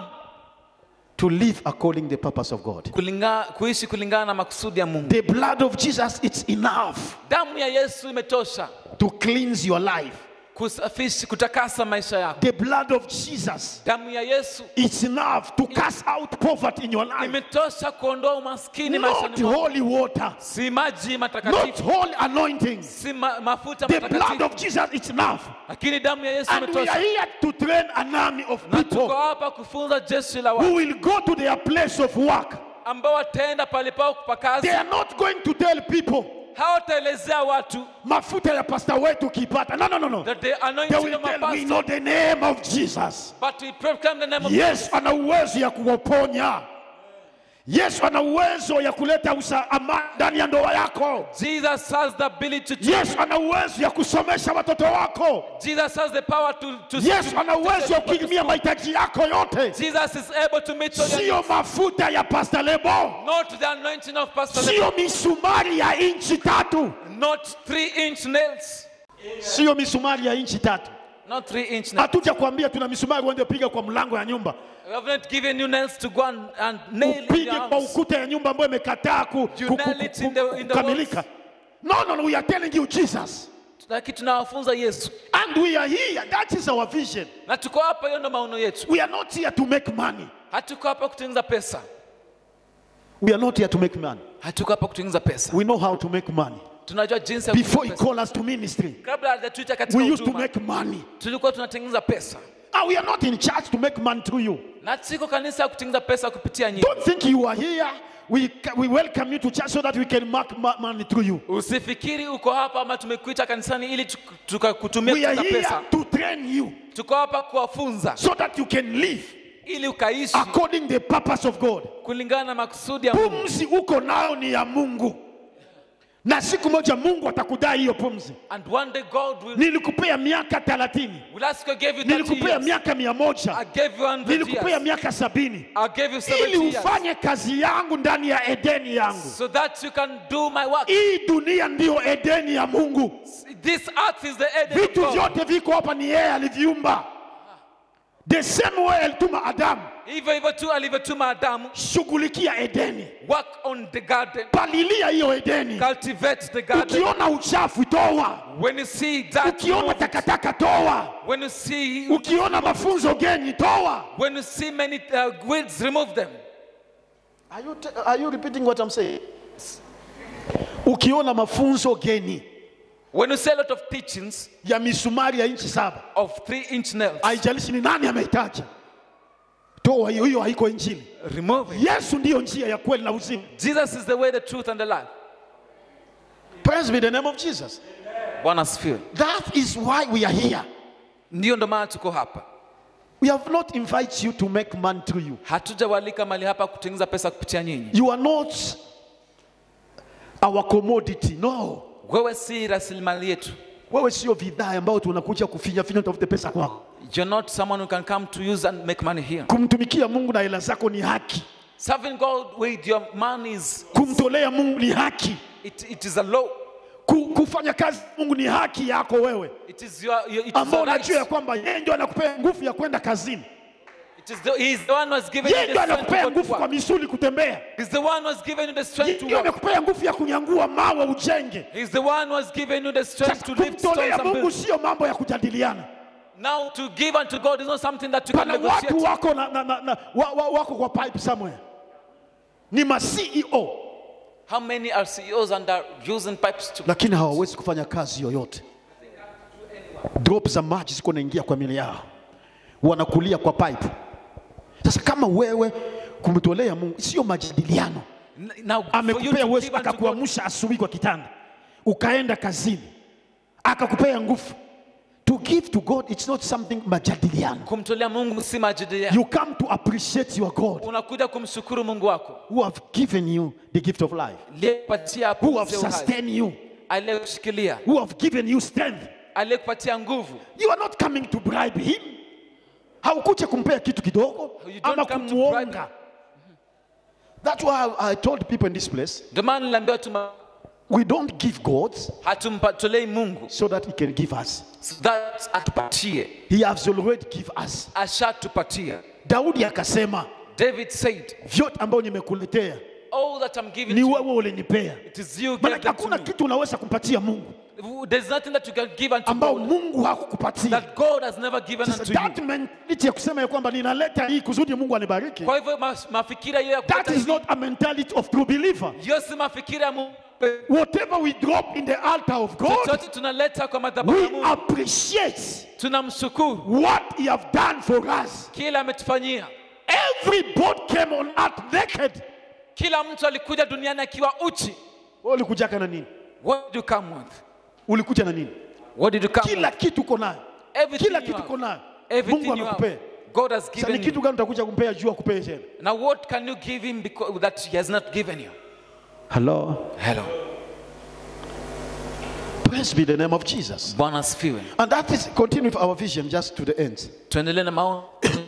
S1: to live according the purpose of God.
S2: kulinga, kuishi kulingana na makusudi ya Mungu.
S1: The blood of Jesus, it's enough
S2: Damu ya Yesu imetosha
S1: to cleanse your life.
S2: kusafishi, kutakasa maisha yako.
S1: The blood of Jesus,
S2: Damu ya Yesu
S1: it's enough to cast out poverty in your life.
S2: imetosha kuondoa umaskini maishani
S1: Not
S2: mwako.
S1: holy water,
S2: Si maji
S1: not
S2: matakatifu,
S1: holy anointings.
S2: si ma, mafuta
S1: The blood
S2: matakatifu,
S1: of Jesus, it's enough.
S2: lakini damu ya Yesu
S1: And we are
S2: imetosha.
S1: here to train an army of
S2: Na tuko
S1: people
S2: hapa kufunza jeshi la
S1: who
S2: watu
S1: will go to their place of work.
S2: ambao wataenda pale pao pa kazi,
S1: They are not going to tell people
S2: hawataelezea watu
S1: mafuta ya pasta wetu ukipata. No, no, no, no.
S2: that the
S1: They
S2: anointing
S1: will
S2: of my
S1: tell we
S2: pastor,
S1: know the name of Jesus.
S2: but we proclaim the name of
S1: Yesu ana uwezo ya kuwaponya. Yesu ana uwezo ya kuleta usa- amani ndani ya ndoa yako.
S2: Jesus has the ability to
S1: Yesu ana uwezo ya kusomesha watoto wako.
S2: Jesus has the power to, to
S1: Yesu
S2: to-
S1: ana
S2: to
S1: uwezo ya
S2: take people to
S1: kukirimia
S2: school.
S1: mahitaji yako yote,
S2: Jesus is able to meet all your
S1: sio
S2: needs.
S1: mafuta ya Pastor Lebo,
S2: Not the anointing of Pastor Lebo,
S1: sio misumari ya inchi tatu,
S2: not three inch nails,
S1: sio misumari ya inchi tatu.
S2: not three inch nails.
S1: Hatuja kuambia tuna misumari uende piga kwa mlango ya nyumba,
S2: We have not given you nails to go and, and nail in
S1: upige
S2: your
S1: kwa
S2: arms.
S1: ukuta ya nyumba ambayo imekataa ku,
S2: You
S1: ku, ku,
S2: nail it in
S1: ku,
S2: the- in the
S1: kukamilika. No, no, no, we are telling you Jesus.
S2: Lakini tunawafunza Yesu
S1: And we are here. That is our vision.
S2: na tuko hapa, hiyo ndo maono yetu.
S1: We are not here to make money.
S2: Hatuko hapa kutengeneza pesa,
S1: We are not here to make money.
S2: hatuko hapa kutengeneza pesa.
S1: We know how to make money.
S2: Tunajua jinsi ya
S1: Before he
S2: kutengeneza pesa.
S1: called us to ministry,
S2: Kabla hajatuita katika
S1: we used to
S2: huduma,
S1: make money.
S2: tulikuwa tunatengeneza pesa,
S1: And we are not in church to make money through you.
S2: na siko kanisa ya kutengeneza pesa kupitia nyinyi.
S1: Don't think you are here. We, we welcome you to church so that we can make ma- money through you.
S2: Usifikiri uko hapa ama tumekuita kanisani ili tuk- tukakutumia
S1: We are
S2: kupata
S1: here
S2: pesa.
S1: to train you
S2: Tuko hapa kuwafunza
S1: so that you can live
S2: ili ukaishi
S1: according the purpose of God.
S2: kulingana na makusudi ya Mungu.
S1: Pumzi uko nayo ni ya Mungu, na siku moja Mungu atakudai hiyo pumzi.
S2: And one day God will,
S1: Nilikupea miaka 30,
S2: will ask you, I gave you 30
S1: nilikupea
S2: years.
S1: miaka mia
S2: I
S1: moja,
S2: gave you 100
S1: nilikupea
S2: years.
S1: miaka sabini
S2: I gave you
S1: ili
S2: 70 years.
S1: ufanye kazi yangu ndani ya Edeni yangu.
S2: So that you can do my work.
S1: Hii dunia ndiyo Edeni ya Mungu.
S2: This earth is the Eden of
S1: Vitu
S2: God.
S1: vyote viko hapa ni yeye aliviumba. The same way alituma Adamu,
S2: Hivyo hivyo tu alivyotuma Adamu,
S1: shughulikia Edeni,
S2: work on the garden,
S1: palilia hiyo Edeni.
S2: cultivate the garden.
S1: Ukiona uchafu toa,
S2: When you see that,
S1: ukiona
S2: remove it.
S1: takataka toa,
S2: when you see
S1: ukiona mafunzo geni toa.
S2: when you see many uh, weeds, remove them.
S1: Are you, te- are you repeating what I'm saying? Ukiona mafunzo geni
S2: When you see a lot of teachings
S1: ya misumari ya inchi saba,
S2: of three inch nails,
S1: haijalishi ni nani ameitaja, toa hiyo, hiyo haiko Injili.
S2: remove it.
S1: Yesu ndiyo njia ya kweli na uzima.
S2: Jesus is the way, the truth, and the life.
S1: Praise be the name of Jesus.
S2: Bwana asifiwe.
S1: That is why we are here.
S2: Ndiyo ndo maana tuko hapa.
S1: We have not invited you to make money through you.
S2: Hatujawalika mali hapa kutengeneza pesa kupitia nyinyi.
S1: You are not our commodity. No.
S2: Wewe si rasilimali yetu.
S1: Wewe sio bidhaa ambayo tunakuja kufinya finya utafute pesa kwako.
S2: You're not someone who can come to use and make money here.
S1: Kumtumikia Mungu na hela zako ni haki.
S2: Serving God with your money is
S1: Kumtolea Mungu ni haki.
S2: it, it is a law.
S1: Ku- Kufanya kazi Mungu ni haki yako wewe,
S2: It is your, your it is
S1: ambao
S2: your right.
S1: unajua ya kwamba yeye ndio anakupea nguvu ya kwenda kazini.
S2: It is the, he is the one who has given
S1: Yeye
S2: you
S1: ndio
S2: the strength
S1: anakupea
S2: to go to
S1: nguvu kwa
S2: work.
S1: misuli kutembea.
S2: He's the one who has given you the
S1: Yeye
S2: strength to
S1: ndio
S2: work.
S1: anakupea nguvu ya kunyangua mawe ujenge.
S2: He's the one who has given you the strength
S1: Sasa
S2: to lift stones
S1: kumtolea
S2: and
S1: Mungu
S2: build.
S1: sio mambo ya kujadiliana.
S2: Now to give unto God is not something that you can
S1: Pana
S2: negotiate.
S1: watu wako na, na, na, na, wa, wa, wako kwa pipe somewhere, ni ma CEO
S2: How many are CEOs and are using pipes to
S1: lakini hawawezi kufanya kazi yoyote. Drop za maji ziko naingia kwa mili yao, wanakulia kwa pipe. Sasa kama wewe kumtolea Mungu sio majadiliano,
S2: N- Now, for you
S1: amekupea
S2: to
S1: uwezo
S2: give unto God,
S1: akakuamsha asubuhi kwa kitanda, ukaenda kazini, akakupea nguvu. To give to God it's not something majadiliano.
S2: kumtolea Mungu si majadiliano.
S1: You come to appreciate your God
S2: Unakuja kumshukuru Mungu wako
S1: who have given you the gift of life,
S2: aliyekupatia
S1: who have
S2: pumzi ya uhai,
S1: sustained you,
S2: aliyekushikilia,
S1: who have given you strength.
S2: aliyekupatia nguvu.
S1: You are not coming to bribe him. Haukuja kumpea kitu kidogo
S2: You don't
S1: ama
S2: come to
S1: kumuonga. That's why I, I told people in this place,
S2: Ndio maana niliambiwa tuma
S1: we don't give God
S2: hatumpatolei Mungu
S1: so that he can give us.
S2: so that atupatie,
S1: He has already give us.
S2: ashatupatia.
S1: Daudi akasema,
S2: David said,
S1: vyote ambayo nimekuletea
S2: all that I'm giving
S1: ni
S2: to you,
S1: wewe ulinipea.
S2: it is you
S1: Maana
S2: gave them to
S1: hakuna
S2: me.
S1: kitu unaweza kumpatia Mungu
S2: There's nothing that you can give unto
S1: ambao
S2: God
S1: Mungu hakukupatia.
S2: that God has never given
S1: Sasa
S2: unto you.
S1: that mentality ya kusema ya kwamba ninaleta hii kusudi Mungu anibariki,
S2: Kwa hivyo mas- mafikira hiyo ya
S1: that
S2: kuleta
S1: is
S2: hivi,
S1: not a mentality of true believer.
S2: hiyo si mafikira ya Mungu.
S1: Whatever we drop in the altar of God,
S2: Chochote tunaleta kwa madhabahu ya
S1: we
S2: Mungu,
S1: appreciate
S2: tunamshukuru
S1: what He have done for us.
S2: kila ametufanyia.
S1: Everybody came on earth naked.
S2: Kila mtu alikuja duniani akiwa uchi.
S1: Wewe ulikujaka na nini?
S2: What did you come with?
S1: Ulikuja na nini?
S2: What did you come
S1: Kila
S2: with?
S1: kitu uko nayo,
S2: Everything
S1: kila
S2: you
S1: kitu
S2: have.
S1: uko nayo,
S2: Everything
S1: Mungu
S2: you have.
S1: amekupea.
S2: God has
S1: Sasa ni
S2: given
S1: kitu
S2: you.
S1: gani utakuja kumpea juu akupee tena?
S2: Now what can you give him because that he has not given you?
S1: Hello.
S2: Hello.
S1: Praise be the name of Jesus.
S2: Bwana asifiwe.
S1: And that is continue with our vision just to the end.
S2: Tuendelee na maono.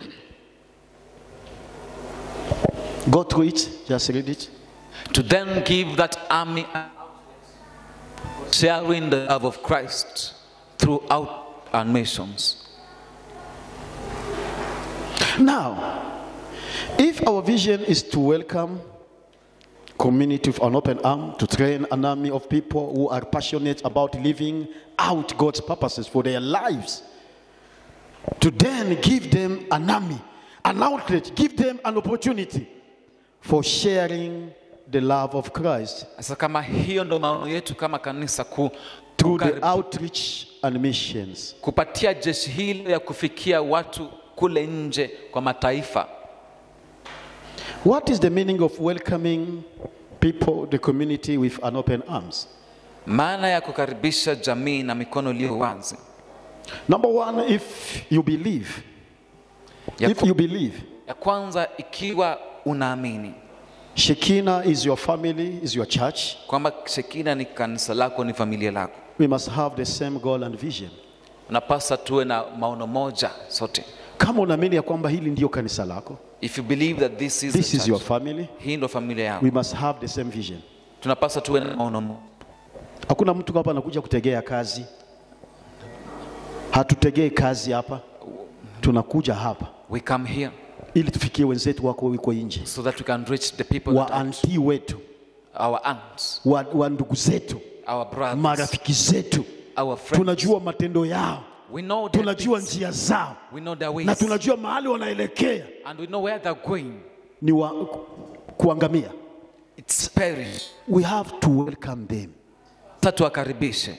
S1: Go through it, just read it.
S2: to then give that army sharing the love of Christ throughout our nations.
S1: Now, if our vision is to welcome community with an open arm, to train an army of people who are passionate about living out God's purposes for their lives, to then give them an army, an outlet, give them an opportunity for sharing the love of Christ
S2: Sasa kama hiyo ndo maono yetu kama kanisa ku,
S1: through the
S2: kukari-
S1: outreach and missions.
S2: kupatia jeshi hilo ya kufikia watu kule nje kwa mataifa.
S1: What is the meaning of welcoming people, the community with an open arms?
S2: Maana ya kukaribisha jamii na mikono iliyo wazi.
S1: Number one, if you believe,
S2: Ya,
S1: if you believe,
S2: ya kwanza ikiwa unaamini
S1: Shekinah is your family, is your church,
S2: kwamba Shekina ni kanisa lako, ni familia lako,
S1: we must have the same goal and vision.
S2: unapasa tuwe na maono moja sote.
S1: Kama unaamini ya kwamba hili ndio kanisa lako,
S2: If you believe that this is,
S1: this
S2: the
S1: is your
S2: church,
S1: family,
S2: hii ndo familia yako,
S1: we must have the same vision.
S2: tunapasa tuwe na maono moja.
S1: Hakuna mtu hapa anakuja kutegea kazi, hatutegei kazi hapa, tunakuja hapa
S2: We come here
S1: ili tufikie wenzetu wako wiko nje,
S2: so that we can reach the people
S1: wa
S2: that are
S1: anti wetu,
S2: our aunts,
S1: wa, wa ndugu zetu,
S2: our brothers,
S1: marafiki zetu,
S2: our friends.
S1: tunajua matendo yao,
S2: We know their
S1: tunajua
S2: deeds.
S1: njia zao
S2: We know their
S1: na
S2: ways.
S1: tunajua mahali wanaelekea
S2: And we know where they're going.
S1: ni wa, kuangamia.
S2: It's perish.
S1: We have to welcome them.
S2: Sasa tuwakaribishe.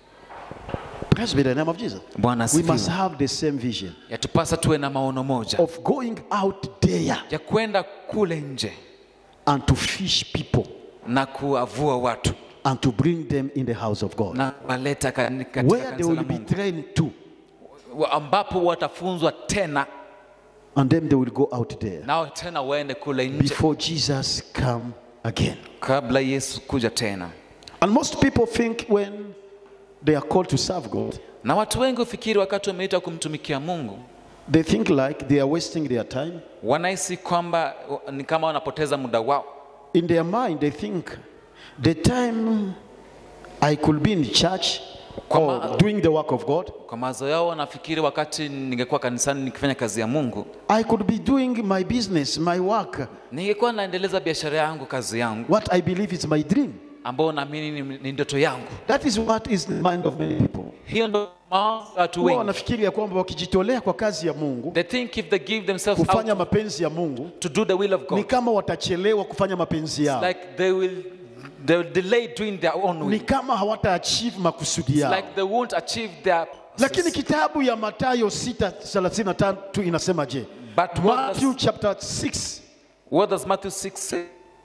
S1: Praise be the name of Jesus.
S2: Bwana
S1: We must
S2: asifiwe.
S1: have the same vision
S2: Yatupasa tuwe na maono moja
S1: of going out there
S2: ya kwenda kule nje
S1: and to fish people
S2: na kuwavua watu
S1: and to bring them in the house of God,
S2: na kuwaleta kani- katika
S1: where they
S2: kanisa
S1: will
S2: la
S1: be
S2: Mungu
S1: trained to,
S2: Wa- ambapo watafunzwa tena
S1: and then they will go out there
S2: nao tena waende kule nje
S1: before Jesus come again.
S2: kabla Yesu kuja tena.
S1: And most people think when they are called to serve God,
S2: Na watu wengi hufikiri wakati wameitwa kumtumikia Mungu
S1: they think like they are wasting their time.
S2: wanahisi kwamba uh, ni kama wanapoteza muda wao.
S1: In their mind, they think the time I could be in church or doing the work of God,
S2: Kwa mawazo yao wanafikiri wakati ningekuwa kanisani nikifanya kazi ya Mungu,
S1: I could be doing my business, my work,
S2: ningekuwa naendeleza biashara yangu, kazi yangu
S1: what I believe is my dream.
S2: ambayo naamini ni, ni ndoto yangu.
S1: That is what is the mind of many people.
S2: Hiyo ndo mawazo ya watu
S1: Huwa
S2: wengi.
S1: wanafikiri ya kwamba wakijitolea kwa kazi ya Mungu,
S2: They think if they give themselves
S1: kufanya
S2: out
S1: mapenzi ya Mungu,
S2: to do the will of
S1: ni
S2: God,
S1: kama watachelewa kufanya mapenzi yao.
S2: like they will they will delay doing their own
S1: ni
S2: will.
S1: kama hawata achieve makusudi
S2: It's
S1: yao
S2: like they won't achieve their
S1: lakini kitabu ya matayo 6:33 inasema je
S2: But what
S1: matthew
S2: does-
S1: chapter 6
S2: What does Matthew 6 say?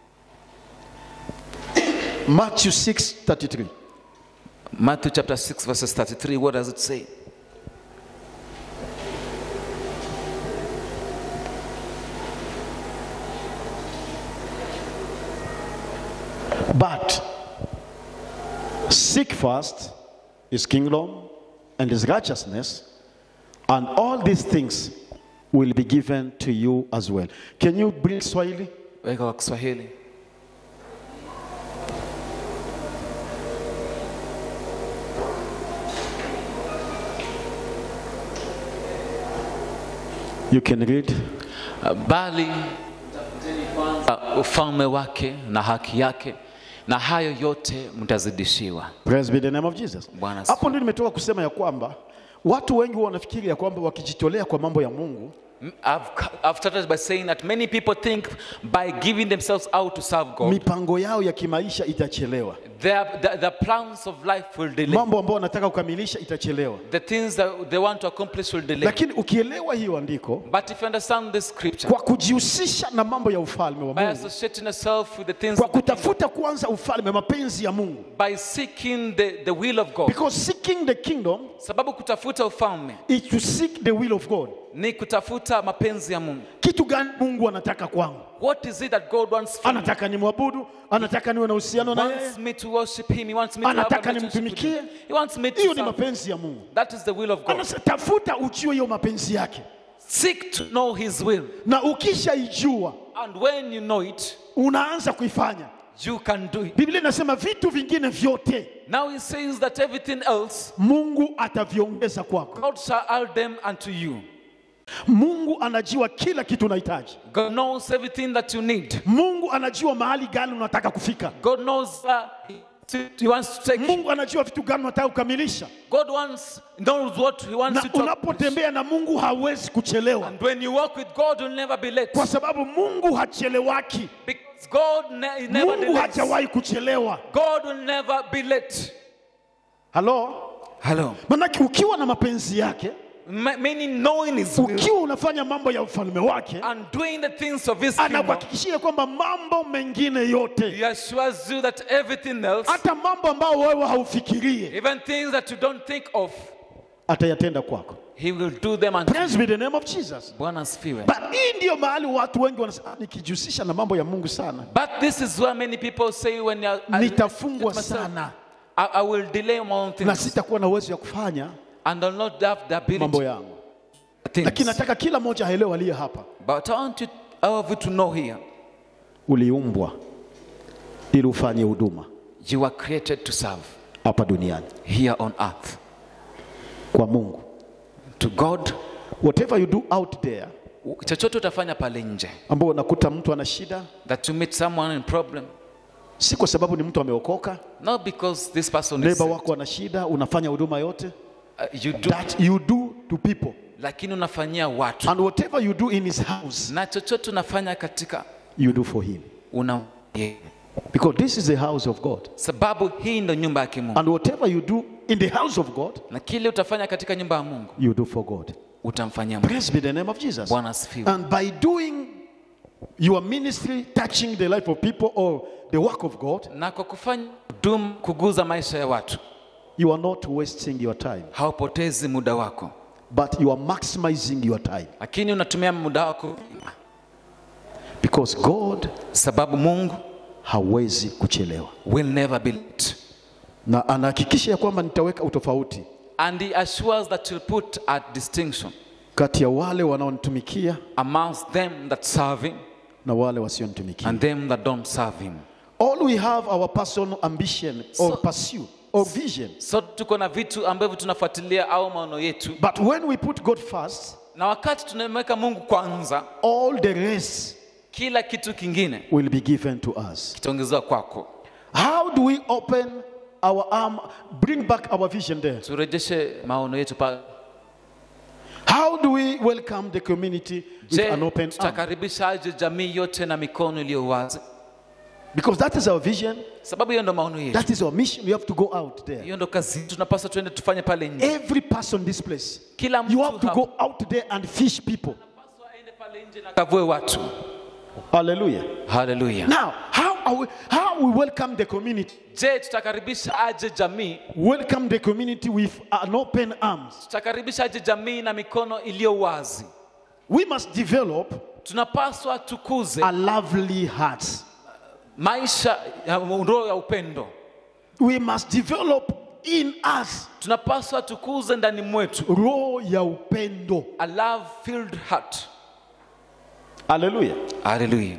S1: matthew 6:33
S2: Matthew chapter 6, verses 33. What does it say?
S1: But seek first his kingdom and his righteousness, and all these things will be given to you as well. Can you bring Swahili?
S2: Weka kwa Kiswahili.
S1: You can read.
S2: Uh, bali uh, ufalme wake na haki yake na hayo yote mtazidishiwa.
S1: Praise be the name of Jesus.
S2: Bwana asifiwe.
S1: Hapo ndio nimetoka kusema ya kwamba watu wengi wanafikiri ya kwamba wakijitolea kwa mambo ya Mungu
S2: Mm, I've, I've started by saying that many people think by giving themselves out to serve God,
S1: mipango yao ya kimaisha itachelewa,
S2: their, their, their plans of life will delay.
S1: mambo ambayo wanataka kukamilisha itachelewa.
S2: The things that they want to accomplish will delay.
S1: Lakini ukielewa hiyo andiko,
S2: But if you understand this scripture,
S1: kwa kujihusisha na mambo ya ufalme wa
S2: by
S1: Mungu,
S2: associating yourself with the things
S1: kwa
S2: of the kingdom,
S1: kutafuta kwanza ufalme, mapenzi ya Mungu,
S2: by seeking the, the will of God,
S1: because seeking the kingdom
S2: sababu kutafuta ufalme
S1: is to seek the will of God.
S2: ni kutafuta mapenzi ya Mungu.
S1: Kitu gani Mungu anataka kwangu?
S2: What is it that God wants from me?
S1: Anataka nimwabudu, anataka niwe na uhusiano
S2: He
S1: na yeye,
S2: wants me to worship Him. He wants me to have a
S1: anataka
S2: relationship with
S1: nimtumikie.
S2: Him. He wants me to
S1: Hiyo ni
S2: serve.
S1: mapenzi ya Mungu.
S2: That is the will of God.
S1: Anasema tafuta ujue hiyo mapenzi yake,
S2: Seek to know His will.
S1: na ukishaijua
S2: And when you know it,
S1: unaanza kuifanya.
S2: you can do it.
S1: Biblia inasema vitu vingine vyote
S2: Now He says that everything else,
S1: Mungu ataviongeza kwako.
S2: God shall add them unto you.
S1: Mungu anajua kila kitu unahitaji.
S2: God knows everything that you need.
S1: Mungu anajua mahali gani unataka kufika.
S2: God knows uh, He wants to take you.
S1: Mungu anajua vitu gani unataka kukamilisha,
S2: God wants knows what He wants
S1: na
S2: you to accomplish.
S1: unapotembea na Mungu hawezi kuchelewa,
S2: And when you walk with God, you'll never be late.
S1: kwa sababu Mungu hachelewaki.
S2: Because God ne- he never
S1: Mungu
S2: delays.
S1: hajawahi kuchelewa.
S2: God will never be late.
S1: Halo,
S2: Hello.
S1: manake ukiwa na mapenzi yake,
S2: Ma- Meaning knowing His will
S1: ukiwa unafanya mambo ya ufalme wake,
S2: and doing the things of His kingdom,
S1: anakuhakikishia kwamba mambo mengine yote,
S2: He assures you that everything else,
S1: hata mambo ambayo wewe haufikirie,
S2: even things that you don't think of,
S1: atayatenda kwako.
S2: He will do them unto
S1: Praise be the name of Jesus.
S2: Bwana asifiwe.
S1: But hii ndiyo mahali watu wengi wanasema "Ah, nikijihusisha na mambo ya Mungu sana
S2: But this is where many people say when you are, I,
S1: nitafungwa
S2: myself,
S1: sana
S2: I, I will delay my own
S1: na
S2: things
S1: sitakuwa na uwezo ya kufanya
S2: and I'll not have the
S1: mambo
S2: ability
S1: yangu,
S2: things.
S1: lakini nataka kila mmoja aelewe aliye hapa,
S2: But I want you, all of you to know here,
S1: uliumbwa ili ufanye huduma
S2: you were created to serve
S1: hapa duniani
S2: here on earth.
S1: kwa Mungu.
S2: To God,
S1: Whatever you do out there,
S2: chochote utafanya pale nje,
S1: ambao unakuta mtu ana shida,
S2: that you meet someone in problem,
S1: si kwa sababu ni mtu ameokoka,
S2: not because this person is
S1: neighbor
S2: saved,
S1: wako ana shida, unafanya huduma yote
S2: uh, you do,
S1: that you do to people,
S2: lakini unafanyia watu
S1: and whatever you do in his house,
S2: na chochote unafanya katika
S1: you do for him,
S2: una yeye.
S1: because this is the house of God,
S2: sababu hii ndo nyumba ya kimungu
S1: and whatever you do in the house of God,
S2: na kile utafanya katika nyumba ya mungu
S1: you do for God.
S2: utamfanyia mungu
S1: Praise be the name of Jesus.
S2: bwana asifiwe
S1: And by doing your ministry, touching the life of people or the work of God,
S2: na kwa kufanya huduma kuguza maisha ya watu
S1: you are not wasting your time,
S2: haupotezi muda wako
S1: but you are maximizing your time.
S2: lakini unatumia muda wako
S1: Because God
S2: sababu mungu
S1: hawezi kuchelewa,
S2: will never be late
S1: na anahakikisha ya kwamba nitaweka utofauti
S2: and he assures that you'll put a distinction
S1: kati ya wale wanaonitumikia
S2: amongst them that serve him
S1: na wale wasionitumikia.
S2: and them that don't serve him
S1: All we have our personal ambition or
S2: So-
S1: pursuit or vision.
S2: so tuko na vitu ambavyo tunafuatilia au maono yetu
S1: But when we put God first,
S2: na wakati tunamweka mungu kwanza
S1: all the rest
S2: kila kitu kingine
S1: will be given to us.
S2: kitaongezewa kwako
S1: How do we open our arm, bring back our vision there?
S2: turejeshe maono yetu pale
S1: How do we welcome the community with
S2: je
S1: an open arm?
S2: tutakaribishaje jamii yote na mikono iliyo wazi
S1: Because that is our vision,
S2: sababu hiyo ndo maono yetu
S1: that is our mission. We have to go out there.
S2: hiyo ndo kazi yetu. tunapaswa tuende tufanye pale nje
S1: Every person in this place,
S2: kila mtu
S1: you have to
S2: hapa
S1: go out there and fish people.
S2: Anapaswa aende pale nje na kavue watu
S1: Hallelujah.
S2: haleluya
S1: Now, how are we, how we welcome the community?
S2: je tutakaribisha aje jamii
S1: Welcome the community with an open arms.
S2: tutakaribisha aje jamii na mikono iliyo wazi
S1: We must develop
S2: tunapaswa tukuze
S1: a lovely heart.
S2: maisha ya roho ya upendo
S1: We must develop in us
S2: tunapaswa tukuze ndani mwetu
S1: roho ya upendo.
S2: a love filled heart
S1: Hallelujah.
S2: haleluya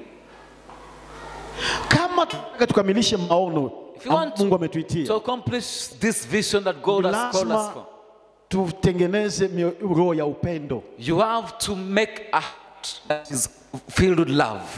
S1: Kama tunataka tukamilishe maono
S2: If you want
S1: Mungu
S2: to
S1: ametuitia,
S2: accomplish this vision that God has called us
S1: lazima
S2: for
S1: tutengeneze mio- roho ya upendo.
S2: you have to make a heart that is filled with love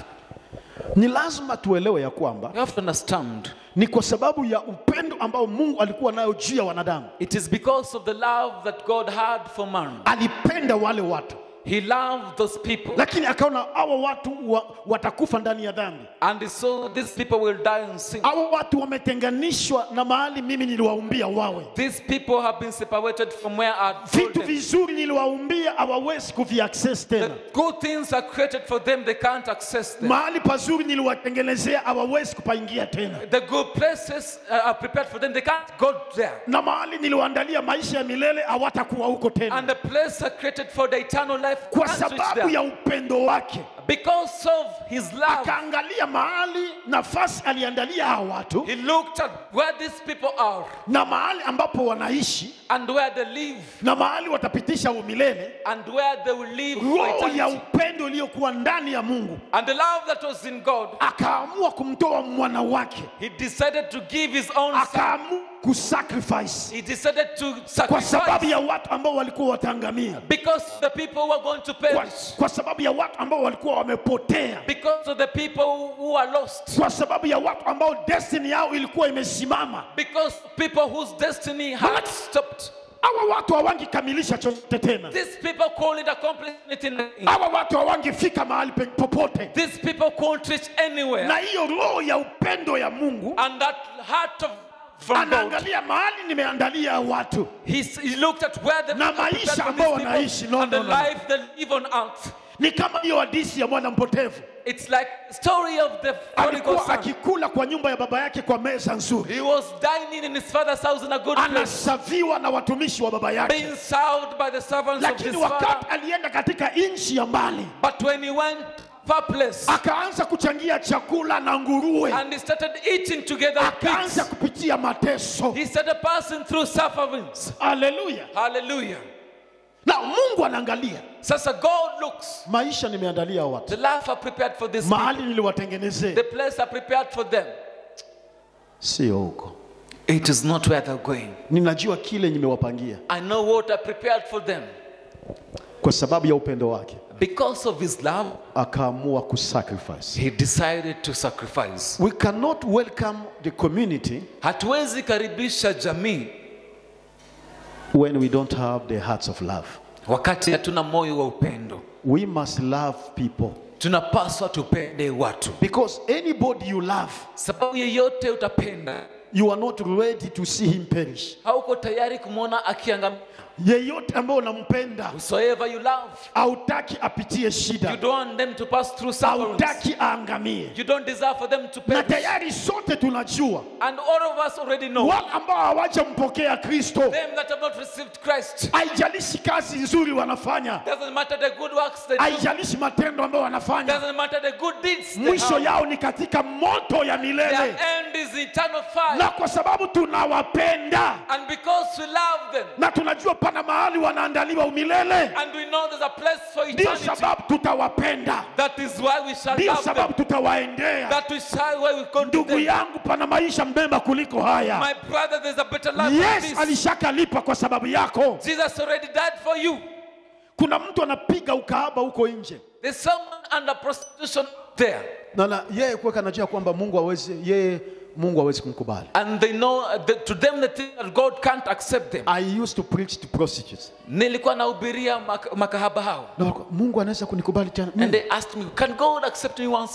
S1: Ni lazima tuelewe ya kwamba
S2: you have to understand
S1: ni kwa sababu ya upendo ambao Mungu alikuwa nayo juu ya wanadamu.
S2: it is because of the love that God had for man
S1: Alipenda wale watu,
S2: he loved those people
S1: lakini akaona hawa watu wa, watakufa ndani ya dhambi.
S2: and he saw these people will die in sin
S1: Hawa watu wametenganishwa na mahali mimi niliwaumbia wawe.
S2: these people have been separated from where I told
S1: Vitu
S2: them
S1: vizuri niliwaumbia hawawezi kuviaccess
S2: the
S1: tena.
S2: good things are created for them they can't access them
S1: Mahali pazuri niliwatengenezea hawawezi kupaingia tena,
S2: the good places uh, are prepared for them they can't go there
S1: na mahali niliwaandalia maisha ya milele hawatakuwa huko tena,
S2: and the place are created for the eternal life
S1: kwa
S2: can't reach
S1: sababu
S2: there.
S1: ya upendo wake.
S2: because of his love
S1: Akaangalia mahali nafasi aliandalia hawa watu
S2: he looked at where these people are
S1: na mahali ambapo wanaishi
S2: and where they live
S1: na mahali watapitisha umilele,
S2: and where they will live for
S1: roho ya
S2: eternity.
S1: upendo iliyokuwa ndani ya Mungu
S2: and the love that was in God
S1: akaamua kumtoa mwana wake,
S2: he decided to give his own son
S1: akaamua kusacrifice
S2: he decided to
S1: kwa sababu
S2: sacrifice
S1: ya watu ambao walikuwa wataangamia,
S2: because the people were going to
S1: kwa,
S2: perish
S1: kwa sababu ya watu ambao walikuwa wamepotea,
S2: because of the people who are lost
S1: kwa sababu ya watu ambao destiny yao ilikuwa imesimama.
S2: because people whose destiny had stopped
S1: Hawa watu hawangekamilisha chochote tena,
S2: these people couldn't accomplish anything
S1: hawa watu hawangefika mahali pe- popote,
S2: these people couldn't reach anywhere
S1: na hiyo roho ya upendo ya Mungu
S2: and that heart of from God
S1: anaangalia mahali nimeandalia watu
S2: he, s- he looked at where the
S1: Na
S2: people are
S1: maisha
S2: prepared for
S1: ambao
S2: these
S1: wanaishi.
S2: people
S1: No,
S2: and the
S1: no, no, no.
S2: life they live on earth
S1: ni kama hiyo hadisi ya mwana mpotevu
S2: it's like story of the prodigal
S1: alikuwa
S2: son
S1: akikula kwa nyumba ya baba yake kwa meza nzuri,
S2: he was dining in his father's house in a good place
S1: anasaviwa na watumishi wa baba yake,
S2: being served by the servants of his
S1: lakini
S2: father
S1: wakati alienda katika nchi ya mbali
S2: but when he went far place
S1: akaanza kuchangia chakula na nguruwe,
S2: and he started eating together with
S1: akaanza
S2: pigs
S1: kupitia mateso.
S2: he started passing through sufferings
S1: Haleluya!
S2: hallelujah
S1: Na Mungu anaangalia
S2: sasa god looks
S1: maisha nimeandalia
S2: the
S1: watu,
S2: life are prepared for this people.
S1: mahali niliwatengenezea,
S2: the place are prepared for them
S1: sio huko.
S2: it is not where they're going
S1: Ninajua kile nimewapangia
S2: i know what are prepared for them
S1: kwa sababu ya upendo wake,
S2: because of his love
S1: akaamua kusacrifice.
S2: he decided to sacrifice
S1: We cannot welcome the community
S2: hatuwezi karibisha jamii
S1: when we don't have the hearts of love.
S2: wakati hatuna moyo wa upendo
S1: We must love people
S2: tunapaswa tupende watu
S1: because anybody you love,
S2: sababu yeyote utapenda
S1: you are not ready to see him perish.
S2: hauko tayari kumwona akiangamia
S1: Yeyote ambaye unampenda
S2: whosoever you love
S1: hautaki apitie
S2: you
S1: shida,
S2: don't want them to pass through sufferings
S1: hautaki aangamie.
S2: you don't desire for them to
S1: Na
S2: perish
S1: tayari sote tunajua
S2: and all of us already know
S1: wale ambao hawajampokea Kristo,
S2: them that have not received Christ
S1: haijalishi kazi nzuri wanafanya,
S2: doesn't matter the good works they do
S1: haijalishi matendo ambayo wanafanya,
S2: doesn't matter the good deeds they
S1: mwisho
S2: have.
S1: yao ni katika moto ya
S2: their
S1: milele.
S2: end is eternal fire
S1: Na kwa sababu tunawapenda
S2: and because we love them
S1: na tunajua pana mahali wanaandaliwa umilele,
S2: and we know there's a place for
S1: ndio
S2: eternity
S1: sababu tutawapenda,
S2: that is why we shall
S1: ndio
S2: love them
S1: sababu tutawaendea.
S2: that we shall why we go to
S1: Ndugu
S2: them
S1: yangu, pana maisha mbema kuliko haya.
S2: my brother there's a better life than
S1: Yes,
S2: this
S1: alishakalipa kwa sababu yako.
S2: Jesus already died for you
S1: Kuna mtu anapiga ukahaba huko nje
S2: there's someone under prostitution there
S1: na na yeye kuweka anajua kwamba Mungu hawezi yeye Mungu hawezi kumkubali.
S2: and they know uh, that to them they think that God can't accept them
S1: I used to preach to prostitutes.
S2: nilikuwa nahubiria mak- makahaba hao
S1: Na walikuwa, Mungu anaweza kunikubali tena
S2: and
S1: mimi?
S2: they asked me can God accept me once more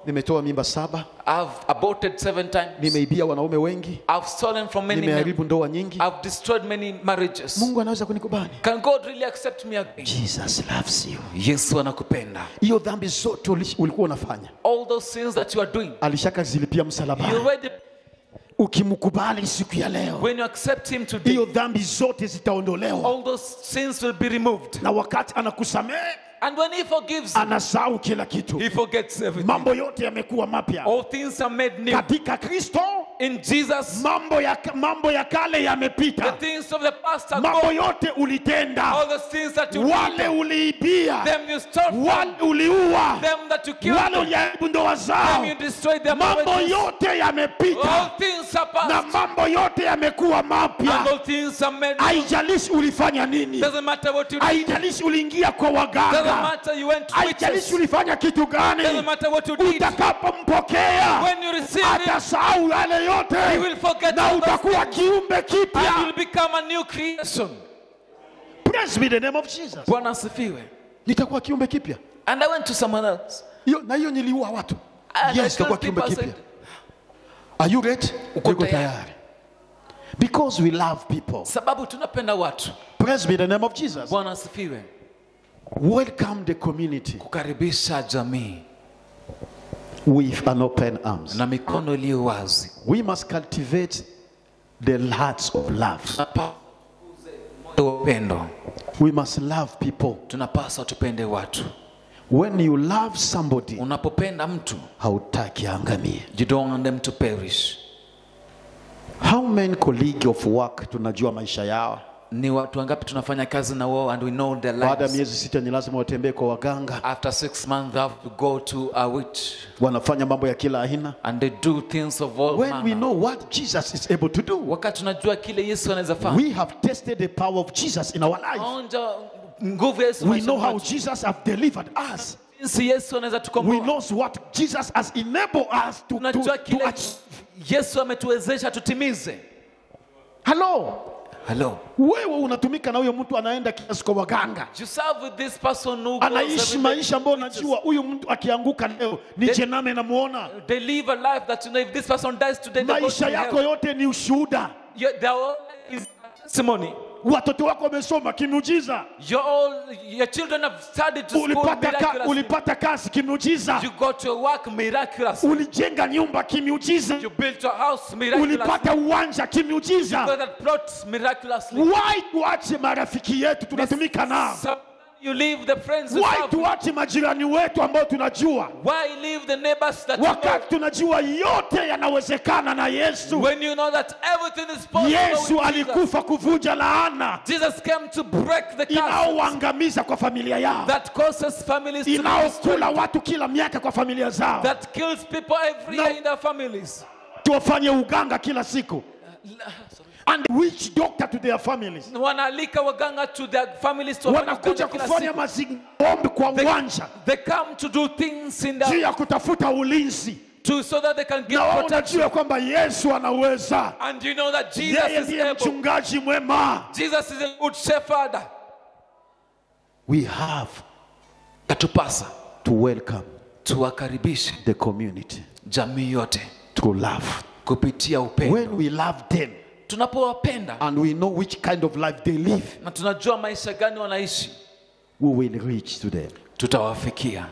S1: nimetoa mimba saba
S2: I've aborted seven times.
S1: nimeibia wanaume wengi
S2: I've stolen from many men.
S1: nimeharibu ndoa nyingi
S2: I've destroyed many marriages.
S1: mungu anaweza kunikubali
S2: Can God really accept me again?
S1: jesus loves you
S2: Yesu anakupenda.
S1: hiyo dhambi zote ulish- ulikuwa unafanya
S2: All those sins that you are doing,
S1: alishakazilipia
S2: you
S1: msalabani
S2: already,
S1: ukimkubali siku ya leo
S2: when you accept Him today,
S1: hiyo dhambi zote zitaondolewa
S2: all those sins will be removed.
S1: na wakati anakusamehe
S2: And when He forgives you,
S1: anasahau kila kitu
S2: He forgets everything.
S1: mambo yote yamekuwa mapya
S2: All things are made new.
S1: katika kristo
S2: In Jesus,
S1: mambo ya, mambo ya kale
S2: the
S1: yamepita
S2: things of the past are
S1: mambo
S2: gone.
S1: yote ulitenda
S2: All the things that you
S1: wale
S2: did,
S1: uliibia
S2: them you stole from,
S1: wale uliua
S2: them that you killed,
S1: wale uliharibu ndoa zao
S2: them you destroyed their
S1: mambo
S2: marriages.
S1: yote
S2: All
S1: yamepita
S2: things are
S1: na
S2: past,
S1: mambo yote yamekuwa
S2: and
S1: mapya
S2: all things are made new.
S1: haijalishi ulifanya nini
S2: Doesn't matter what you did.
S1: haijalishi uliingia kwa
S2: Doesn't
S1: waganga
S2: matter you went to witches.
S1: haijalishi ulifanya kitu gani
S2: Doesn't matter what you did.
S1: utakapompokea
S2: When you receive it,
S1: atasahau yale
S2: you
S1: yote
S2: will forget
S1: na
S2: all those
S1: utakuwa
S2: things
S1: kiumbe
S2: and
S1: kipya
S2: you'll become a new creation.
S1: praise be the name of jesus
S2: Bwana asifiwe.
S1: nitakuwa kiumbe kipya
S2: And I went to someone else.
S1: hiyo na hiyo niliua watu
S2: And I
S1: yes nitakuwa
S2: told
S1: kiumbe
S2: people, I
S1: kipya
S2: said,
S1: are you ready
S2: Uko
S1: Niko
S2: tayari.
S1: tayari because we love people
S2: sababu tunapenda watu.
S1: praise be the name of jesus
S2: Bwana asifiwe.
S1: welcome the community
S2: Kukaribisha jamii
S1: with an open arms
S2: na mikono iliyo wazi.
S1: we must cultivate the hearts of love
S2: Tunapaswa moyo wa upendo.
S1: we must love people
S2: Tunapaswa tupende watu.
S1: when you love somebody
S2: Unapopenda mtu,
S1: hautaki angamie
S2: you don't want them to perish.
S1: how many colleague of work tunajua maisha yao
S2: Ni watu wangapi tunafanya kazi na wao and we know their
S1: baada ya
S2: lives.
S1: miezi sita ni lazima watembee kwa waganga
S2: After six months, they have to go to a witch
S1: wanafanya mambo ya kila aina
S2: and they do things of all
S1: when we
S2: manner.
S1: know what jesus is able to do
S2: Wakati tunajua kile Yesu anaweza fanya,
S1: we have tested the power of jesus in our life
S2: onja nguvu ya Yesu
S1: we
S2: maishani
S1: know how
S2: mwetu.
S1: jesus have delivered us
S2: jinsi Yesu anaweza
S1: we
S2: tukomboa.
S1: knows what jesus has enabled us to, to,
S2: Tunajua
S1: to
S2: kile
S1: achieve.
S2: Yesu ametuwezesha tutimize.
S1: hello
S2: Hello.
S1: wewe unatumika na huyo mtu anaenda kiasi kwa waganga
S2: You serve with this person who goes
S1: anaishi
S2: every day
S1: maisha ambayo
S2: to witches.
S1: unajua huyu mtu akianguka leo ni
S2: They-
S1: jename namuona
S2: They live a life that you know if this person dies today, they go
S1: maisha
S2: to
S1: yako
S2: hell.
S1: yote ni ushuhuda
S2: Your, their whole life is testimony.
S1: watoto wako wamesoma kimuujiza
S2: Your all, your children have studied to school
S1: ulipata, ka,
S2: miraculously.
S1: ulipata kazi kimuujiza
S2: You got your work miraculously.
S1: ulijenga nyumba kimiujiza
S2: You built your house miraculously.
S1: ulipata uwanja
S2: You
S1: kimiujiza
S2: got that plot miraculously.
S1: why tuache marafiki yetu tunatumika nao
S2: So you leave the friends you
S1: why
S2: serve.
S1: tuache majirani wetu ambao tunajua
S2: Why leave the neighbors that you
S1: wakati tunajua yote yanawezekana na
S2: know
S1: yesu
S2: when you know that everything is possible
S1: yesu
S2: with Jesus.
S1: alikufa kuvunja laana
S2: Jesus came to break the curse
S1: inaoangamiza kwa familia yao
S2: that causes families to be
S1: inaokula
S2: destroyed,
S1: watu kila miaka kwa familia zao
S2: that kills people every
S1: No.
S2: year in their families.
S1: tuwafanye uganga kila siku and witch doctor to their families
S2: Wanaalika waganga to their families to wafanye
S1: wanakuja
S2: uganga kila
S1: kufanya
S2: siku.
S1: maziombi kwa uwanja
S2: They come to do things in
S1: juu
S2: their
S1: ya kutafuta ulinzi
S2: to so that they can get
S1: na wao
S2: protection.
S1: unajua kwamba yesu anaweza
S2: And you know that Jesus
S1: yeye
S2: is
S1: ndiye
S2: able.
S1: mchungaji mwema
S2: Jesus is a good shepherd.
S1: we have
S2: Katupasa
S1: to welcome
S2: tuwakaribishe
S1: the community
S2: jamii yote
S1: through love
S2: kupitia upendo.
S1: when we love them
S2: Tunapowapenda
S1: and we know which kind of life they live
S2: na tunajua maisha gani wanaishi,
S1: we will reach to them
S2: tutawafikia.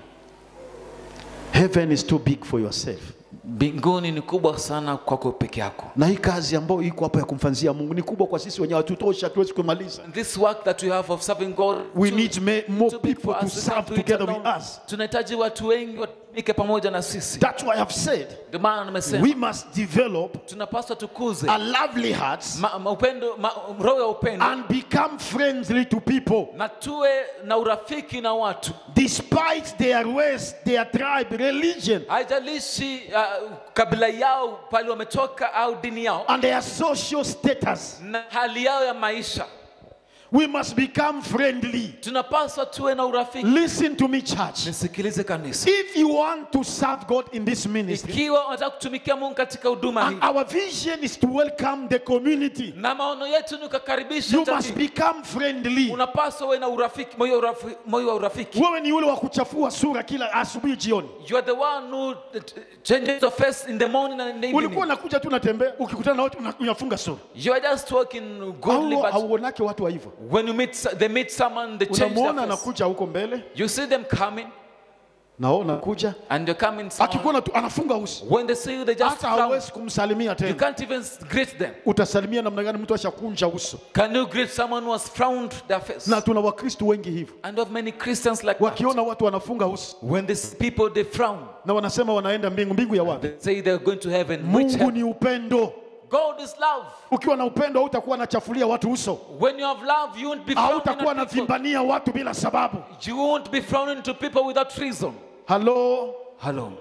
S1: heaven is too big for yourself
S2: Mbinguni ni kubwa sana kwako peke yako.
S1: na hii kazi ambayo iko hapa ya kumfanzia mungu ni kubwa kwa sisi wenyewe hatutosha hatuwezi kumaliza
S2: This work that we have of serving God
S1: we
S2: too-
S1: need ma- more
S2: too big
S1: people
S2: for
S1: to
S2: us. We
S1: serve
S2: can't do it
S1: together with
S2: alone.
S1: us
S2: Tunahitaji watu wengi watumike pamoja na sisi.
S1: that's why i've said
S2: Ndio maana nimesema
S1: we must develop
S2: tunapaswa tukuze
S1: a lovely hearts
S2: ma, ma, upendo ma, roho ya upendo
S1: and become friendly to people
S2: na tuwe na urafiki na watu,
S1: despite their race their tribe religion
S2: haijalishi uh, kabila yao pale wametoka au dini yao
S1: and their social status
S2: na hali yao ya maisha.
S4: We must become friendly.
S2: tunapaswa tuwe na urafiki
S4: Listen to me, church.
S2: nisikilize kanisa
S4: If you want to serve God in this ministry,
S2: ikiwa unataka kutumikia mungu katika huduma hii
S4: and our vision is to welcome the community,
S2: na maono yetu ni kukaribisha
S4: you must
S2: jamii
S4: become friendly.
S2: unapaswa uwe na urafiki moyo wa urafi- moyo wa urafiki
S4: Wewe ni yule wa kuchafua sura kila asubuhi jioni.
S2: you are the one who uh, changes your face in the morning and in the
S4: Ulikuwa
S2: evening
S4: unakuja tu unatembea, ukikutana na watu una- unafunga sura.
S2: you are just walking godly
S4: Au
S2: but
S4: hauonake watu wa hivyo.
S2: when you meet they meet someone they change
S4: Unamwona
S2: their face
S4: anakuja huko mbele,
S2: you see them coming
S4: na wewe unakuja,
S2: and you're coming someone,
S4: akikuona tu anafunga uso,
S2: when they see you they just
S4: hata
S2: frown
S4: hauwezi kumsalimia
S2: you
S4: tena.
S2: can't even greet them
S4: Utasalimia namna gani mtu ashakunja uso?
S2: can you greet someone who has frowned their face
S4: Na tuna Wakristo wengi hivyo,
S2: and of many Christians like that
S4: wakiona watu wanafunga uso
S2: when these people they frown
S4: na wanasema wanaenda mbingu. Mbingu ya wapi?
S2: they say they're going to heaven which
S4: Mungu
S2: heaven?
S4: ni upendo.
S2: God is love
S4: Ukiwa na upendo hautakuwa nachafulia watu uso,
S2: when you have love you won't be frowning
S4: hautakuwa
S2: at people.
S4: navimbania watu bila sababu.
S2: you won't be frowning to people without reason
S4: Halo.
S2: hello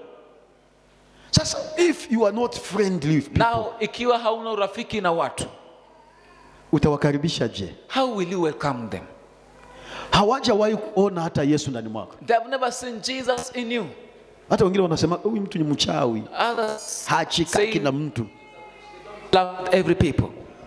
S4: Sasa if you are not friendly with people,
S2: now ikiwa hauna urafiki na watu
S4: utawakaribisha je?
S2: how will you welcome them
S4: Hawajawahi kuona hata Yesu ndani mwako.
S2: they have never seen Jesus in you
S4: Hata wengine wanasema huyu mtu ni mchawi,
S2: others
S4: hachikaki
S2: say
S4: na mtu.
S2: love every people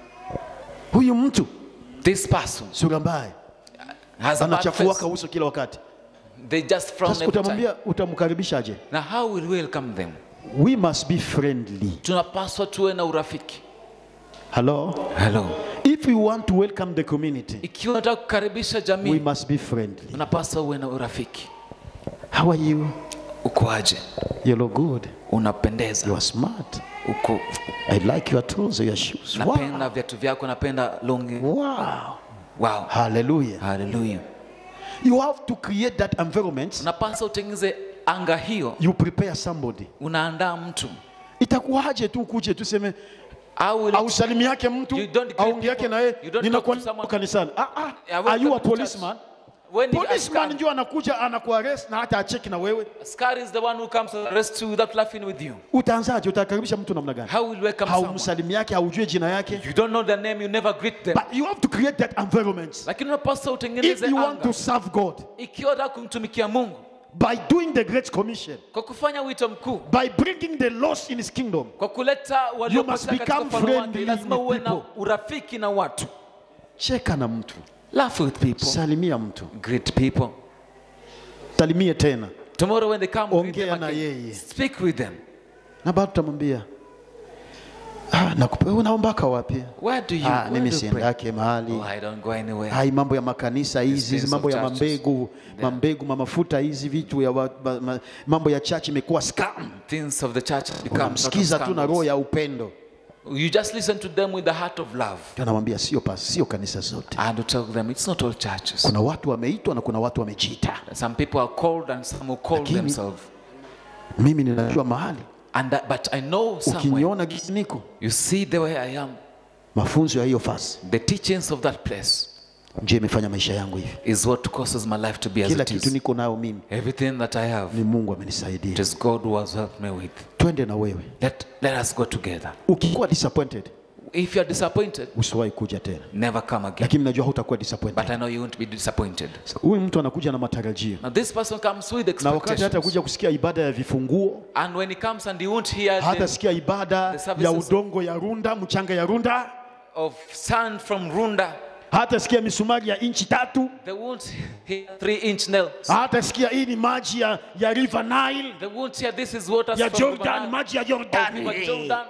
S4: Huyu mtu
S2: this person
S4: sura mbaya,
S2: has a bad
S4: anachafuaka
S2: face
S4: uso kila wakati.
S2: they just frown
S4: Sasa
S2: every time
S4: utamwambia, utamkaribishaje?
S2: now how will we welcome them
S4: We must be friendly.
S2: tunapaswa tuwe na urafiki
S4: Hello.
S2: hello
S4: If we want to welcome the community,
S2: ikiwa unataka kukaribisha
S4: we
S2: jamii
S4: must be friendly.
S2: unapaswa uwe na urafiki
S4: How are you?
S2: ukoaje
S4: You look good.
S2: unapendeza
S4: You are smart.
S2: uko
S4: I like your trousers, your shoes. Wow.
S2: napenda viatu vyako napenda longi
S4: Wow.
S2: wow
S4: Hallelujah.
S2: haleluya
S4: You have to create that environment.
S2: unapaswa utengeze anga hiyo
S4: You prepare somebody.
S2: unaandaa mtu
S4: Itakuwaje tu kuje tuseme
S2: au will-
S4: au salimi yake mtu
S2: You don't greet
S4: au yake
S2: people.
S4: na yeye
S2: You don't
S4: ninakuwa
S2: talk to someone.
S4: kanisani. Ah ah.
S2: Yeah,
S4: Are you a
S2: welcome to
S4: policeman?
S2: when the
S4: Policeman
S2: askari,
S4: ndio anakuja anakuarrest na hata acheki na wewe.
S2: askari is the one who comes to arrest you without laughing with you
S4: Utaanzaje? Utakaribisha mtu namna gani?
S2: how will you welcome someone
S4: Haumsalimi yake, haujui jina yake.
S2: you don't know their name you never greet them
S4: But you have to create that environment.
S2: lakini unapaswa
S4: If
S2: utengeneze
S4: you want
S2: anga
S4: to serve God
S2: ikiwa unataka kumtumikia mungu
S4: by doing the great commission,
S2: kwa kufanya wito mkuu
S4: by bringing the lost in his kingdom,
S2: kwa kuleta waliopotea katika
S4: become
S2: ufalme wake
S4: friendly
S2: lazima
S4: with
S2: uwe na
S4: people.
S2: urafiki na watu
S4: cheka na mtu,
S2: laugh with people
S4: salimia mtu,
S2: greet people
S4: salimie tena,
S2: tomorrow when they come greet
S4: Ongea
S2: them
S4: na
S2: again.
S4: yeye.
S2: speak with them
S4: na bado tutamwambia ah, nakupa wewe unaombaka wapi?
S2: where do you,
S4: Ah,
S2: where
S4: mimi
S2: do you pray?
S4: siendake mahali
S2: oh, I don't go anywhere
S4: hai mambo ya makanisa hizi
S2: things
S4: hizi mambo
S2: of
S4: ya
S2: churches.
S4: mambegu mambegu mamafuta hizi vitu ya wa, ma, ma, mambo ya church imekuwa scam.
S2: things of the church have become sort of
S4: Unamsikiza tu na
S2: scandals.
S4: roho ya upendo,
S2: you just listen to them with the heart of love
S4: tunamwambia sio pas, sio kanisa zote.
S2: and you tell them it's not all churches
S4: Kuna watu wameitwa na kuna watu wamejiita.
S2: some people are called and some who call
S4: Lakini-
S2: themselves
S4: Mimi ninajua mahali,
S2: and that, but I know somewhere
S4: ukiniona gisi niko
S2: you see the way I am
S4: mafunzo ya hiyo fasi
S2: the teachings of that place
S4: ndio imefanya maisha yangu hivi.
S2: is what causes my life to be as
S4: Kila
S2: it
S4: kitu
S2: is
S4: niko nayo mimi
S2: everything that I have
S4: ni Mungu
S2: it
S4: amenisaidia.
S2: is God who has helped me with
S4: Twende na wewe.
S2: let, let us go together
S4: Ukikuwa disappointed,
S2: if you are disappointed
S4: usiwahi kuja tena,
S2: never come again
S4: lakini najua hutakuwa
S2: but
S4: disappointed.
S2: I know you won't be disappointed
S4: Huyu mtu anakuja na matarajio,
S2: now this person comes with
S4: na wakati hata
S2: expectations
S4: kuja kusikia ibada ya vifunguo,
S2: and when he comes and he won't hear
S4: hata
S2: the,
S4: sikia ibada
S2: the services-
S4: ya udongo ya Runda, mchanga ya Runda,
S2: of sand from Runda
S4: hata sikia misumari ya inchi tatu,
S2: they won't hear three inch nails
S4: hata sikia hii ni maji ya, ya River Nile
S2: they won't hear this is water
S4: ya
S2: from
S4: Jordan,
S2: River
S4: maji ya
S2: Nile, of River
S4: Jordan.
S2: Jordan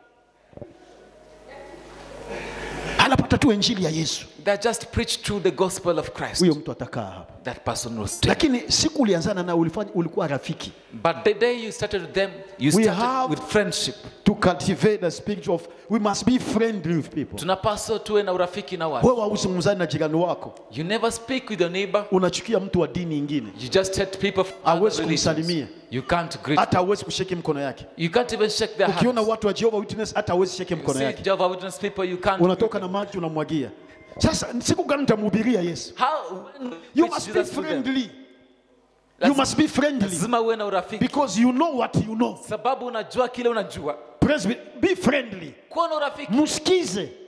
S4: Anapata tu injili ya Yesu,
S2: they just preach through the gospel of Christ
S4: huyo mtu atakaa hapa.
S2: that person will stay
S4: Lakini siku ulianzana na ulifanya, ulikuwa rafiki
S2: but the day you started with them you
S4: We
S2: started
S4: have-
S2: with friendship
S4: to cultivate the spirit of we must be friendly with people.
S2: tunapaswa tuwe na urafiki na watu
S4: Wewe hausimzani na jirani wako,
S2: you never speak with your neighbor
S4: unachukia mtu wa dini nyingine,
S2: you just hate people from
S4: Hawezi
S2: other religions.
S4: kumsalimia.
S2: you can't greet
S4: hata hauwezi kusheki mkono yake.
S2: you can't even shake their
S4: Ukiona
S2: hands
S4: watu wa Jehovah Witness, hata hauwezi sheki
S2: you
S4: mkono
S2: see
S4: yake,
S2: Jehovah Witness people you can't
S4: unatoka na maji unamwagia. Sasa siku gani utamhubiria Yesu?
S2: how when
S4: You
S2: preach
S4: must be
S2: Jesus to them?
S4: friendly. You
S2: Lazima-
S4: must be friendly
S2: lazima uwe na urafiki
S4: because you know what you know.
S2: sababu unajua kile unajua
S4: Praise be, be friendly.
S2: kuwa na urafiki
S4: Msikize.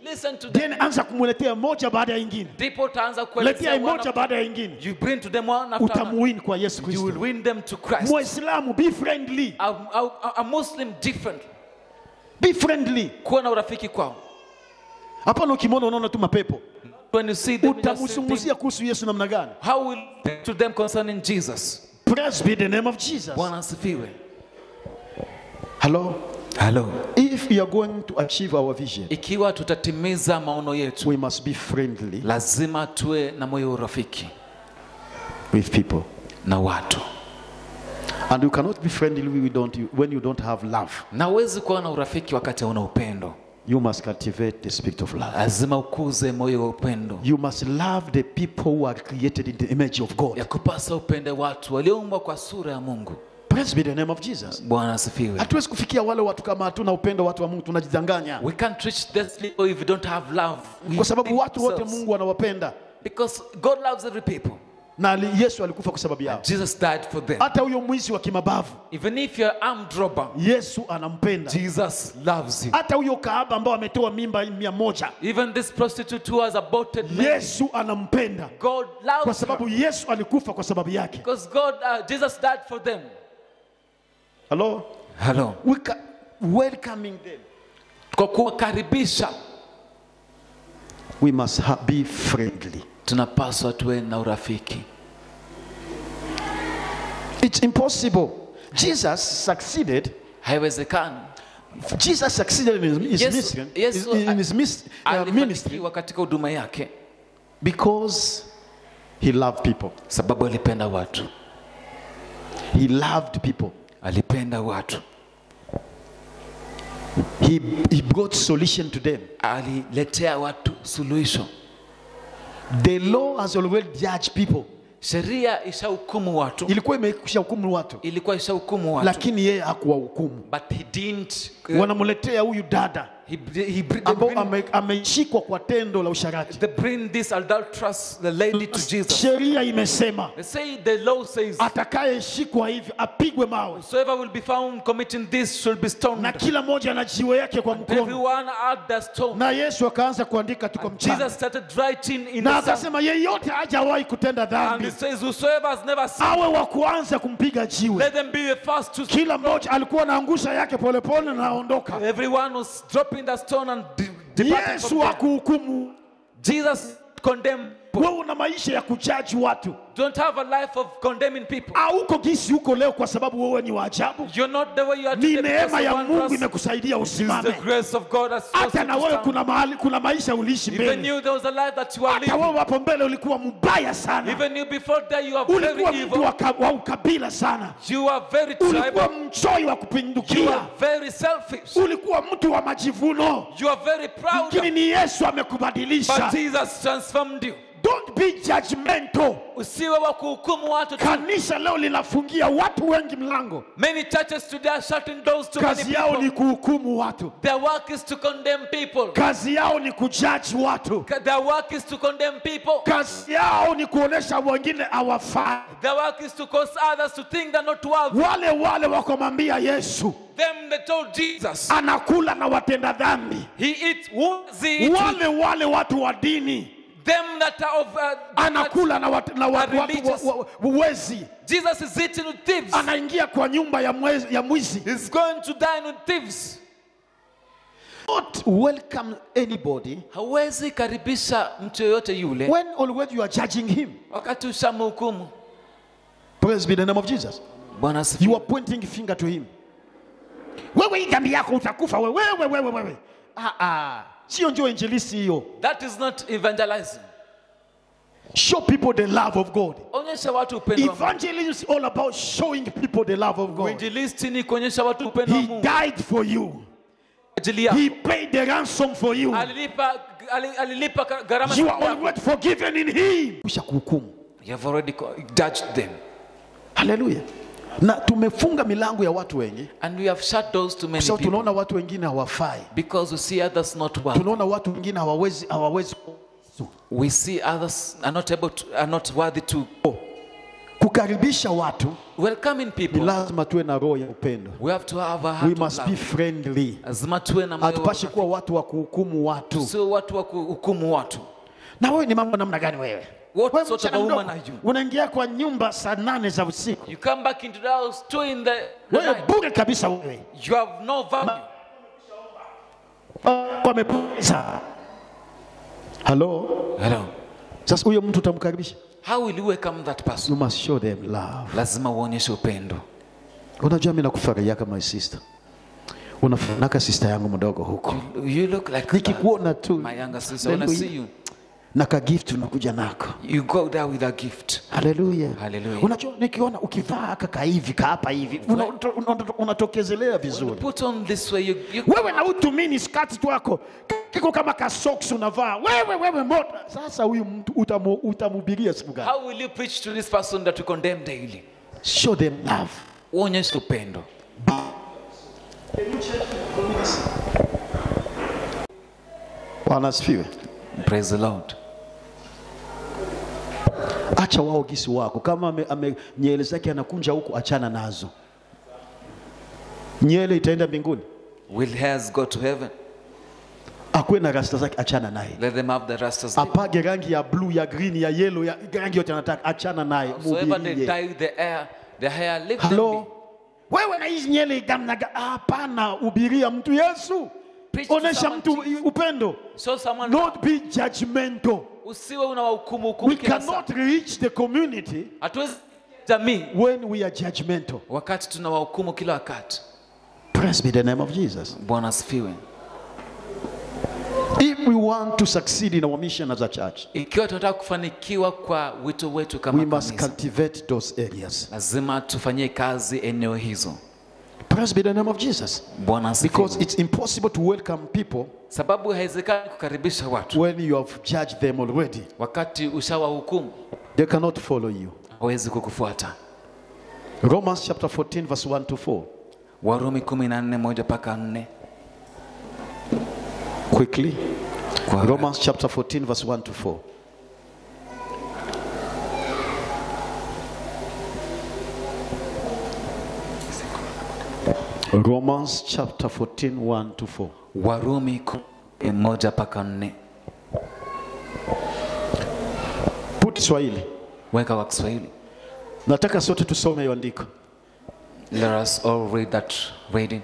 S2: listen to them
S1: then anza kumletea moja baada ya ingine
S2: ndipo utaanza
S1: letea
S2: kuelezea one
S1: moja
S2: after-
S1: baada ya ingine
S2: you bring to them one after another.
S1: utamuwin kwa yesu
S2: you will
S1: kristo
S2: win them to Christ
S1: mwislamu be friendly
S2: a, a, a Muslim different
S1: be friendly
S2: kuwa na urafiki kwao
S1: hapana ukimwona unaona tu mapepo
S2: when you see them you just say
S1: utamzungumzia kuhusu yesu namna gani
S2: things. how will you speak to them concerning Jesus
S1: praise be the name of jesus
S2: Bwana asifiwe
S1: hello
S2: hello
S1: if you are going to achieve our vision
S2: ikiwa tutatimiza maono yetu
S1: we must be friendly
S2: lazima tuwe na moyo wa urafiki
S1: with people
S2: na watu
S1: and you cannot be friendly when you don't, when you don't have love
S2: na huwezi kuwa na urafiki wakati hauna upendo
S1: you must cultivate the spirit of love
S2: lazima ukuze moyo wa upendo
S1: you must love the people who are created in the image of god
S2: ya kupasa upende watu walioumbwa kwa sura ya mungu
S1: praise be the name of jesus
S2: bwana asifiwe
S1: hatuwezi kufikia wale watu kama hatuna upendo watu wa mungu tunajidanganya
S2: we can't reach these people if we don't have love We
S1: kwa sababu
S2: think
S1: watu wote
S2: ourselves.
S1: mungu anawapenda
S2: because god loves every people
S1: na ali- yesu alikufa kwa sababu yao
S2: jesus died for them
S1: hata huyo mwizi wa kimabavu
S2: even if you're armed robber
S1: yesu anampenda
S2: jesus loves you
S1: hata huyo kaaba ambao ametoa mimba mia moja
S2: even this prostitute who has aborted men
S1: yesu anampenda
S2: god
S1: kwa
S2: loves her
S1: sababu yesu alikufa kwa sababu yake
S2: because god uh, jesus died for them
S1: hello
S2: hello
S1: we ca- welcoming them
S2: kwa kuwakaribisha
S1: we must ha- be friendly
S2: tunapaswa tuwe na urafiki
S1: it's impossible jesus succeeded
S2: haiwezekani
S1: jesus succeeded in his,
S2: Yesu-
S1: ministry,
S2: Yesu
S1: in his mis- uh, ministry
S2: alifanikiwa katika huduma yake
S1: because he loved people
S2: sababu alipenda watu
S1: he loved people
S2: alipenda watu
S1: he, he brought solution to them
S2: aliletea watu suluhisho
S1: the law has already judged people
S2: sheria ishahukumu watu
S1: ilikuwa imekwisha hukumu watu
S2: ilikuwa ishahukumu watu
S1: lakini yeye hakuwahukumu
S2: but he didn't
S1: wanamletea huyu dada
S2: he, he, he,
S1: ambao
S2: they, bring,
S1: ame- ameshikwa kwa tendo la usharati
S2: they bring this adulterous the lady to jesus
S1: sheria imesema
S2: they say the law says
S1: atakayeshikwa hivyo apigwe mawe
S2: whosoever will be found committing this should be
S1: na
S2: stoned
S1: kila mmoja na jiwe yake kwa mkono
S2: everyone at the stone
S1: na yesu akaanza kuandika tuko mchana
S2: jesus started writing in
S1: na
S2: the sand
S1: akasema yeyote hajawahi kutenda
S2: and
S1: dhambi
S2: he says whosoever has never sinned
S1: awe wa kuanza kumpiga jiwe
S2: let them be the first to
S1: kila mmoja alikuwa anaangusha yake polepole na anaondoka
S2: everyone was dropping the stone and de- departing
S1: yesu
S2: from there.
S1: akuhukumu
S2: jesus condemned
S1: wewe una maisha ya kujaji watu
S2: don't have a life of condemning people
S1: auko gisi huko leo kwa sababu wewe ni wa ajabu
S2: you're not the way you are
S1: ni
S2: today because
S1: neema
S2: of
S1: ya
S2: one
S1: mungu
S2: person.
S1: imekusaidia
S2: It is
S1: usimame
S2: the grace of God has caused
S1: hata
S2: you
S1: na
S2: to
S1: wewe
S2: stand.
S1: kuna mahali kuna maisha uliishi
S2: Even
S1: mbele
S2: you, there was a life that you are
S1: hata
S2: living.
S1: wewe hapo mbele ulikuwa mbaya sana
S2: Even you, before that, you are very
S1: ulikuwa mtu
S2: evil.
S1: wa ka- wa ukabila sana
S2: You are very
S1: ulikuwa
S2: tribal.
S1: mchoi wa
S2: You
S1: kupindukia
S2: are very selfish.
S1: ulikuwa mtu wa majivuno
S2: You are very proud.
S1: lakini ni yesu
S2: But
S1: amekubadilisha
S2: Jesus transformed you.
S1: don't be judgmental
S2: Usiwe wa kuhukumu watu tu.
S1: kanisa leo linafungia watu wengi mlango
S2: Many churches today are shutting doors to many
S1: kazi yao ni
S2: people.
S1: kuhukumu watu
S2: Their work is to condemn people.
S1: kazi yao ni kujaji watu
S2: Their work is to condemn people.
S1: kazi yao ni kuonesha wengine hawafai
S2: Their work is to cause others to think they're not worthy.
S1: wale wale wakamwambia yesu
S2: Them they told Jesus,
S1: anakula na watenda dhambi
S2: He eats wounds, he eats with
S1: wale wale watu wa dini
S2: them that are of. Uh, that-
S1: anakula na, wat, na wat,
S2: Are
S1: watu
S2: religious.
S1: wa, wa, wezi
S2: Jesus is eating with thieves.
S1: anaingia kwa nyumba ya, mwezi, ya mwizi
S2: He's going to dine with thieves.
S1: not welcome anybody
S2: Hawezi karibisha mtu yoyote yule
S1: when already you are judging him
S2: wakati ushamhukumu.
S1: praise be the name of jesus
S2: Bwana
S1: you
S2: asifiwe.
S1: are pointing finger to him wewe hii dhambi yako utakufa wewe wewe wewe wewe ah, ah. sio ndio injilisi hiyo
S2: That is not evangelizing.
S1: show people the love of god
S2: Onyesha watu upendo wa Mungu.
S1: evangelism is all about showing people the love of god
S2: Uinjilisti ni kuonyesha watu upendo wa
S1: he
S2: Mungu.
S1: died for you
S2: Kwa ajili yako.
S1: he paid the ransom for you
S2: Alilipa ali- alilipa ka- gharama
S1: you
S2: za
S1: are
S2: yako.
S1: already forgiven in him kisha kuhukumu
S2: You have already co- judged them.
S1: haleluya na tumefunga milango ya watu wengi
S2: And we have shut doors to
S1: kwa
S2: many
S1: sababu
S2: people
S1: tunaona watu wengine hawafai
S2: because we see others not well.
S1: tunaona watu wengine hawawezi hawawezi
S2: We see others are not able to, are not worthy to
S1: kukaribisha watu
S2: welcoming
S1: ni
S2: people
S1: lazima tuwe na roho ya upendo
S2: we have to have a
S1: we
S2: heart of
S1: must be
S2: love
S1: friendly
S2: lazima tuwe na moyo wa
S1: hatupashi kuwa watu wa kuhukumu watu
S2: sio watu wa kuhukumu watu
S1: na wewe ni mambo namna gani wewe
S2: What
S1: Wewe
S2: sort of
S1: msichana
S2: a woman
S1: mdogo,
S2: are you?
S1: unaingia kwa nyumba saa nane za usiku
S2: you come back into the house two in the, the
S1: wewe
S2: night.
S1: bure kabisa wewe
S2: you have no value
S1: wamepoteza halo
S2: hello
S1: sasa huyo mtu utamkaribisha
S2: how will you welcome that person
S1: you must show them love
S2: lazima uonyeshe upendo
S1: unajua mi nakufurahia my sister unafanaka sister yangu mdogo huko
S2: you look like
S1: nikikuona tu
S2: my younger sister when I see you
S1: na kagift unakuja nako
S2: you go there with a gift
S1: haleluya
S2: Hallelujah.
S1: unajua nikiona ukivaa kaka hivi kaapa hivi una- una- una- unatokezelea vizuri
S2: put on this way you, you
S1: wewe na utumini skati twako kiko kama kasoks unavaa wewe wewe moto sasa huyu mtu utamu- utamubiria siku gani
S2: how will you preach to this person that you condemn daily
S1: show them love
S2: uonyeshe upendo
S1: bwana asifiwe
S2: praise the lord
S1: acha wao gisi wako kama ame, ame, nyele zake anakunja huku achana nazo nyele itaenda mbinguni
S2: will hairs go to heaven
S1: akuwe na rasta zake achana naye
S2: let them have the rastas
S1: apage rangi ya blue ya green ya yellow ya rangi yote anataka achana naye
S2: whoever they
S1: mubirie
S2: dye the hair the hair leave them
S1: halo wewe na hizi nyele gamnaga hapana ubiria mtu yesu
S2: Preach to
S1: onesha
S2: someone
S1: mtu upendo
S2: be. so someone
S1: not be judgmental
S2: usiwe unawahukumu hukumu
S1: we
S2: kila saa
S1: cannot reach the community
S2: hatuwezi jamii
S1: when we are judgmental
S2: wakati tunawahukumu kila wakati
S1: praise be the name of jesus
S2: bwana asifiwe
S1: if we want to succeed in our mission as a church
S2: ikiwa tunataka kufanikiwa kwa wito wetu
S1: we
S2: kama
S1: must
S2: kanisa
S1: cultivate those areas
S2: lazima tufanyie kazi eneo hizo
S1: praise be the name of jesus
S2: bwana asifiwe
S1: because it's impossible to welcome people
S2: sababu haiwezekani kukaribisha watu
S1: when you have judged them already
S2: wakati ushawahukumu
S1: they cannot follow you
S2: hawezi kukufuata
S1: romans chapter 14 verse 1 to 4
S2: warumi kumi na nne moja mpaka nne
S1: quickly
S2: Kwa-
S1: romans chapter 14 verse 1 to 4 romans chapter 14 1 to 4
S2: warumi kumi moja mpaka nne
S1: put swahili
S2: weka kwa kiswahili
S1: nataka sote tusome hiyo andiko
S2: let us all read that reading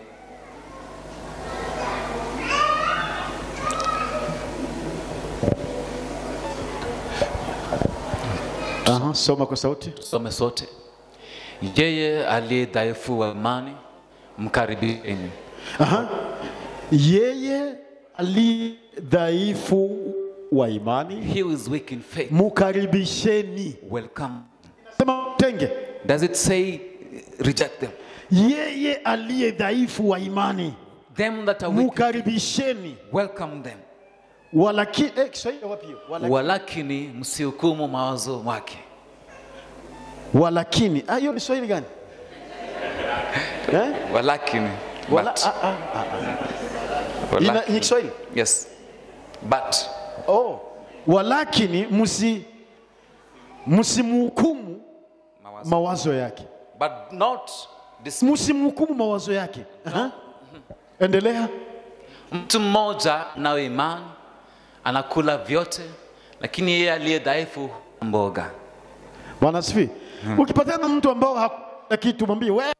S1: Aha, soma kwa sauti
S2: some sote yeye aliye dhaifu wa imani mkaribisheni
S1: Aha. yeye ali dhaifu wa imani
S2: he who is weak in faith
S1: mukaribisheni
S2: welcome
S1: sema tenge
S2: does it say reject them
S1: yeye aliye dhaifu wa imani
S2: them that are weak
S1: mukaribisheni
S2: welcome them
S1: walakini eh, Kiswahili wapi hiyo? Walakini.
S2: walakini msihukumu mawazo wake
S1: walakini ah, hiyo ni Swahili gani eh?
S2: walakini
S1: Wala,
S2: but,
S1: ah, ah, ah. Ina,
S2: walakini.
S1: ni Kiswahili
S2: yes but
S1: oh. walakini msi msimhukumu
S2: mawazo.
S1: mawazo yake
S2: but not this
S1: msimhukumu mawazo yake Aha. endelea
S2: mtu mmoja nayo imani anakula vyote lakini yeye aliye dhaifu mboga
S1: bwana asifi ukipatana na mtu ambao hakuna kitu mwambie wewe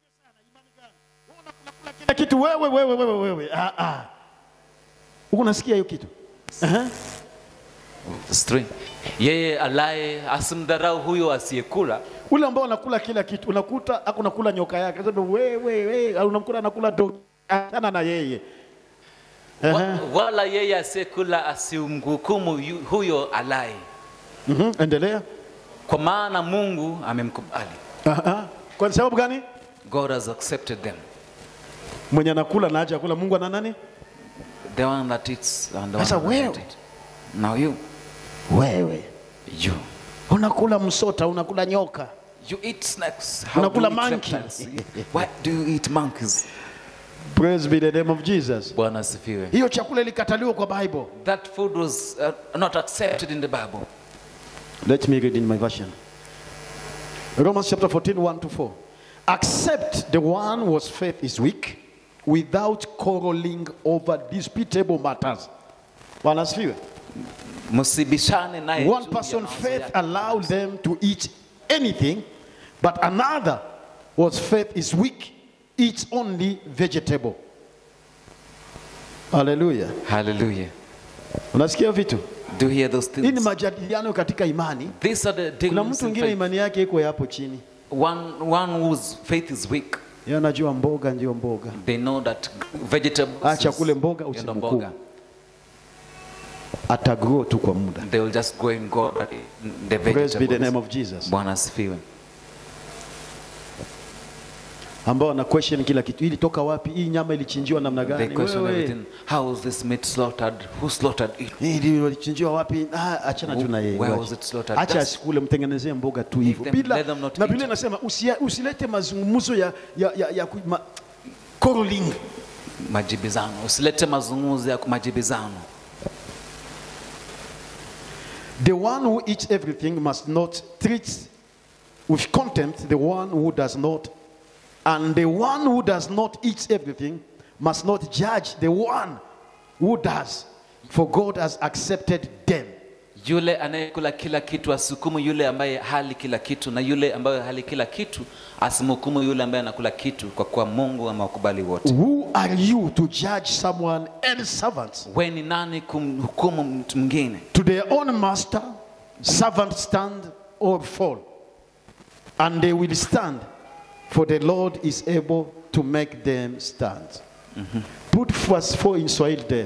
S1: unakula kila kitu wewe wewe wewe wewe ah, ah. Huku unasikia hiyo kitu Aha.
S2: Verse three. yeye alaye asimdharau huyo asiyekula
S1: ule ambao anakula kila kitu unakuta ako nakula nyoka yake sasa wewe wewe au unamkuta anakula dogi achana na yeye Aha.
S2: wa, wala yeye asiyekula asimhukumu yu- huyo alaye
S1: Mhm, endelea
S2: kwa maana mungu amemkubali
S1: Aha. kwa sababu gani
S2: god has accepted them
S1: mwenye anakula na haja kula Mungu ana nani
S2: the one that eats and the one
S1: Sasa
S2: that doesn't
S1: wewe.
S2: eat. now you
S1: wewe
S2: you
S1: unakula msota unakula nyoka
S2: you eat snakes how
S1: Unakula
S2: do you eat
S1: monkey.
S2: reptiles? why do you eat monkeys
S1: praise be the name of Jesus
S2: bwana asifiwe
S1: hiyo chakula ilikataliwa kwa Bible
S2: that food was uh, not accepted in the bible
S1: let me read in my version Romans chapter 14, 1 to 4. Accept the one whose faith is weak without quarreling over disputable matters. Bwana asifiwe.
S2: msibishane naye
S1: One
S2: juu ya
S1: person
S2: mawazo
S1: faith
S2: yake.
S1: allowed them to eat anything, but another whose faith is weak eats only vegetable. Hallelujah.
S2: Hallelujah.
S1: Unasikia vitu?
S2: Do you hear those
S1: Hii ni
S2: things?
S1: majadiliano katika imani.
S2: These are the
S1: Kuna
S2: dealings
S1: mtu
S2: in
S1: mwingine
S2: faith.
S1: imani yake iko hapo chini,
S2: One, one whose faith is weak,
S1: yeye anajua mboga ndio mboga,
S2: they know that vegetables
S1: acha
S2: is-
S1: kule mboga,
S2: ndio
S1: usimhukumu.
S2: mboga.
S1: atagrow tu kwa muda.
S2: They will just go and go at the
S1: Praise be the name
S2: vegetables.
S1: of Jesus.
S2: Bwana asifiwe.
S1: Ambao wana question kila kitu, ili toka wapi? Hii nyama ilichinjiwa namna
S2: They
S1: gani?
S2: question
S1: Wewe,
S2: everything. How was this meat slaughtered? Who slaughtered it?
S1: hii ndio ilichinjiwa wapi? Ah, achana tu na yeye.
S2: Where
S1: wacha.
S2: was it slaughtered?
S1: Acha
S2: Just
S1: asikule, mtengenezee mboga tu hivyo.
S2: them-
S1: Bila
S2: let them not
S1: na
S2: eat.
S1: Biblia inasema usia- usilete mazungumzo ya ya ya, ya ku- ma, quarreling.
S2: Majibizano. Usilete mazungumzo ya majibizano.
S1: The one who eats everything must not treat with contempt the one who does not, and the one who does not eat everything must not judge the one who does, for God has accepted them.
S2: Yule anayekula kila kitu asihukumu yule ambaye hali kila kitu, na yule ambaye hali kila kitu asimhukumu yule ambaye anakula kitu, kwa kuwa Mungu amewakubali wote.
S1: Who are you to judge someone else's servants?
S2: We ni nani kumhukumu mtu mwingine?
S1: To their own master, servants stand or fall, and they will stand, for the Lord is able to make them stand. Put verse 4 in Swahili there.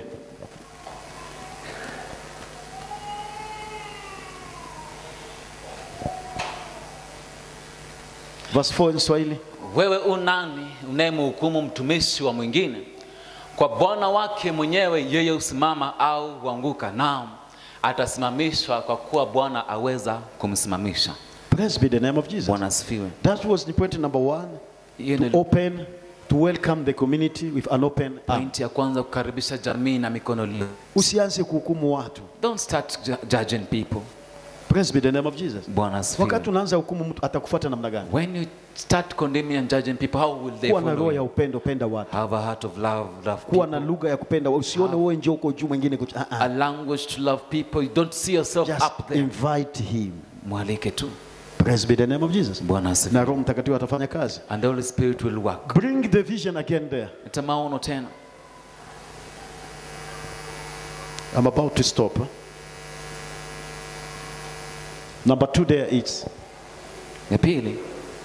S1: Verse 4 in Swahili.
S2: Wewe u nani unayemhukumu mtumishi wa mwingine? Kwa bwana wake mwenyewe yeye husimama au huanguka, naam atasimamishwa, kwa kuwa Bwana aweza kumsimamisha.
S1: Praise be the name of Jesus.
S2: Bwana asifiwe.
S1: That was the point number one.
S2: Hiyo
S1: To
S2: ni
S1: open, to welcome the community with an open arm.
S2: pointi ya kwanza, kukaribisha jamii na mikono li.
S1: Usianze kuhukumu watu.
S2: Don't start ju- judging people.
S1: Praise be the name of Jesus.
S2: Bwana asifiwe.
S1: Wakati unaanza hukumu mtu atakufuata namna gani?
S2: When you start condemning and judging people, how will they
S1: Kuwa na
S2: follow
S1: roho ya
S2: you?
S1: upendo, penda watu.
S2: Have a heart of love, love
S1: Kuwa na
S2: people.
S1: lugha ya kupenda. Usione wewe njoo uko juu mwingine kuch- ah,
S2: A
S1: ah.
S2: language to love people. You don't see yourself
S1: Just
S2: up there.
S1: invite him.
S2: Mwalike tu.
S1: Praise be the name of Jesus.
S2: Bwana asifiwe.
S1: Na Roho Mtakatifu atafanya kazi.
S2: And the Holy Spirit will work.
S1: Bring the vision again there.
S2: Leta maono tena.
S1: I'm about to stop. huh? Number two there is
S2: Ya pili,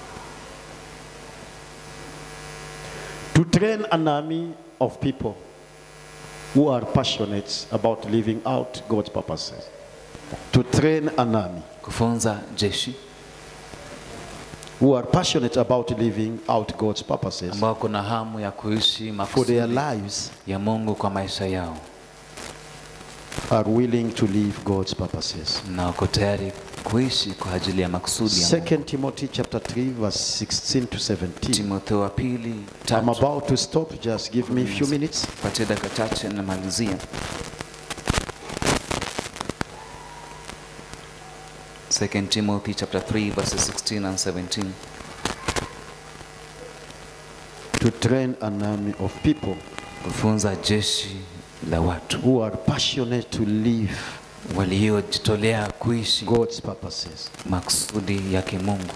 S1: to train an army of people who are passionate about living out God's purposes. To train an army
S2: kufunza jeshi
S1: who are passionate about living out God's purposes
S2: ambao kuna hamu ya kuishi
S1: for their
S2: makusudi
S1: lives
S2: ya Mungu kwa maisha yao
S1: are willing to live God's purposes.
S2: na wako tayari kuishi kwa ajili ya makusudi ya Mungu.
S1: Second Timothy chapter 3 verse 16 to 17.
S2: Timotheo wa pili
S1: I'm
S2: tatu.
S1: about to stop. Just give me a few minutes.
S2: Patia dakika chache namalizia. Second Timothy chapter 3 verses 16 and 17.
S1: To train an army of people
S2: Kufunza jeshi la watu
S1: who are passionate to live
S2: waliojitolea kuishi
S1: God's purposes.
S2: makusudi yake Mungu.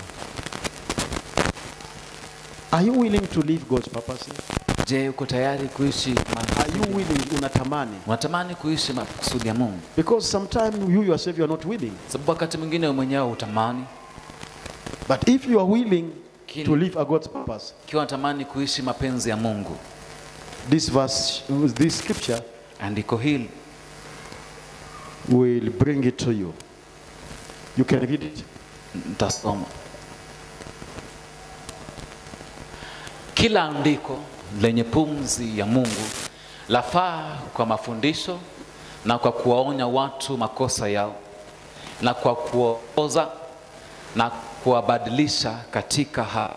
S1: Are you willing to live God's purposes?
S2: Je, uko tayari kuishi ma-
S1: Are you willing? Unatamani?
S2: unatamani kuishi makusudi ya Mungu?
S1: Because sometimes you yourself you are not willing.
S2: Sababu wakati mwingine wewe mwenyewe utamani,
S1: But if you are willing
S2: Kini-
S1: to live a God's purpose,
S2: ikiwa unatamani kuishi mapenzi ya Mungu,
S1: this verse, this scripture
S2: andiko hili
S1: will bring it to you. You can read it.
S2: Nitasoma. Kila andiko lenye pumzi ya Mungu lafaa kwa mafundisho na kwa kuwaonya watu makosa yao na kwa kuongoza na kuwabadilisha katika ha.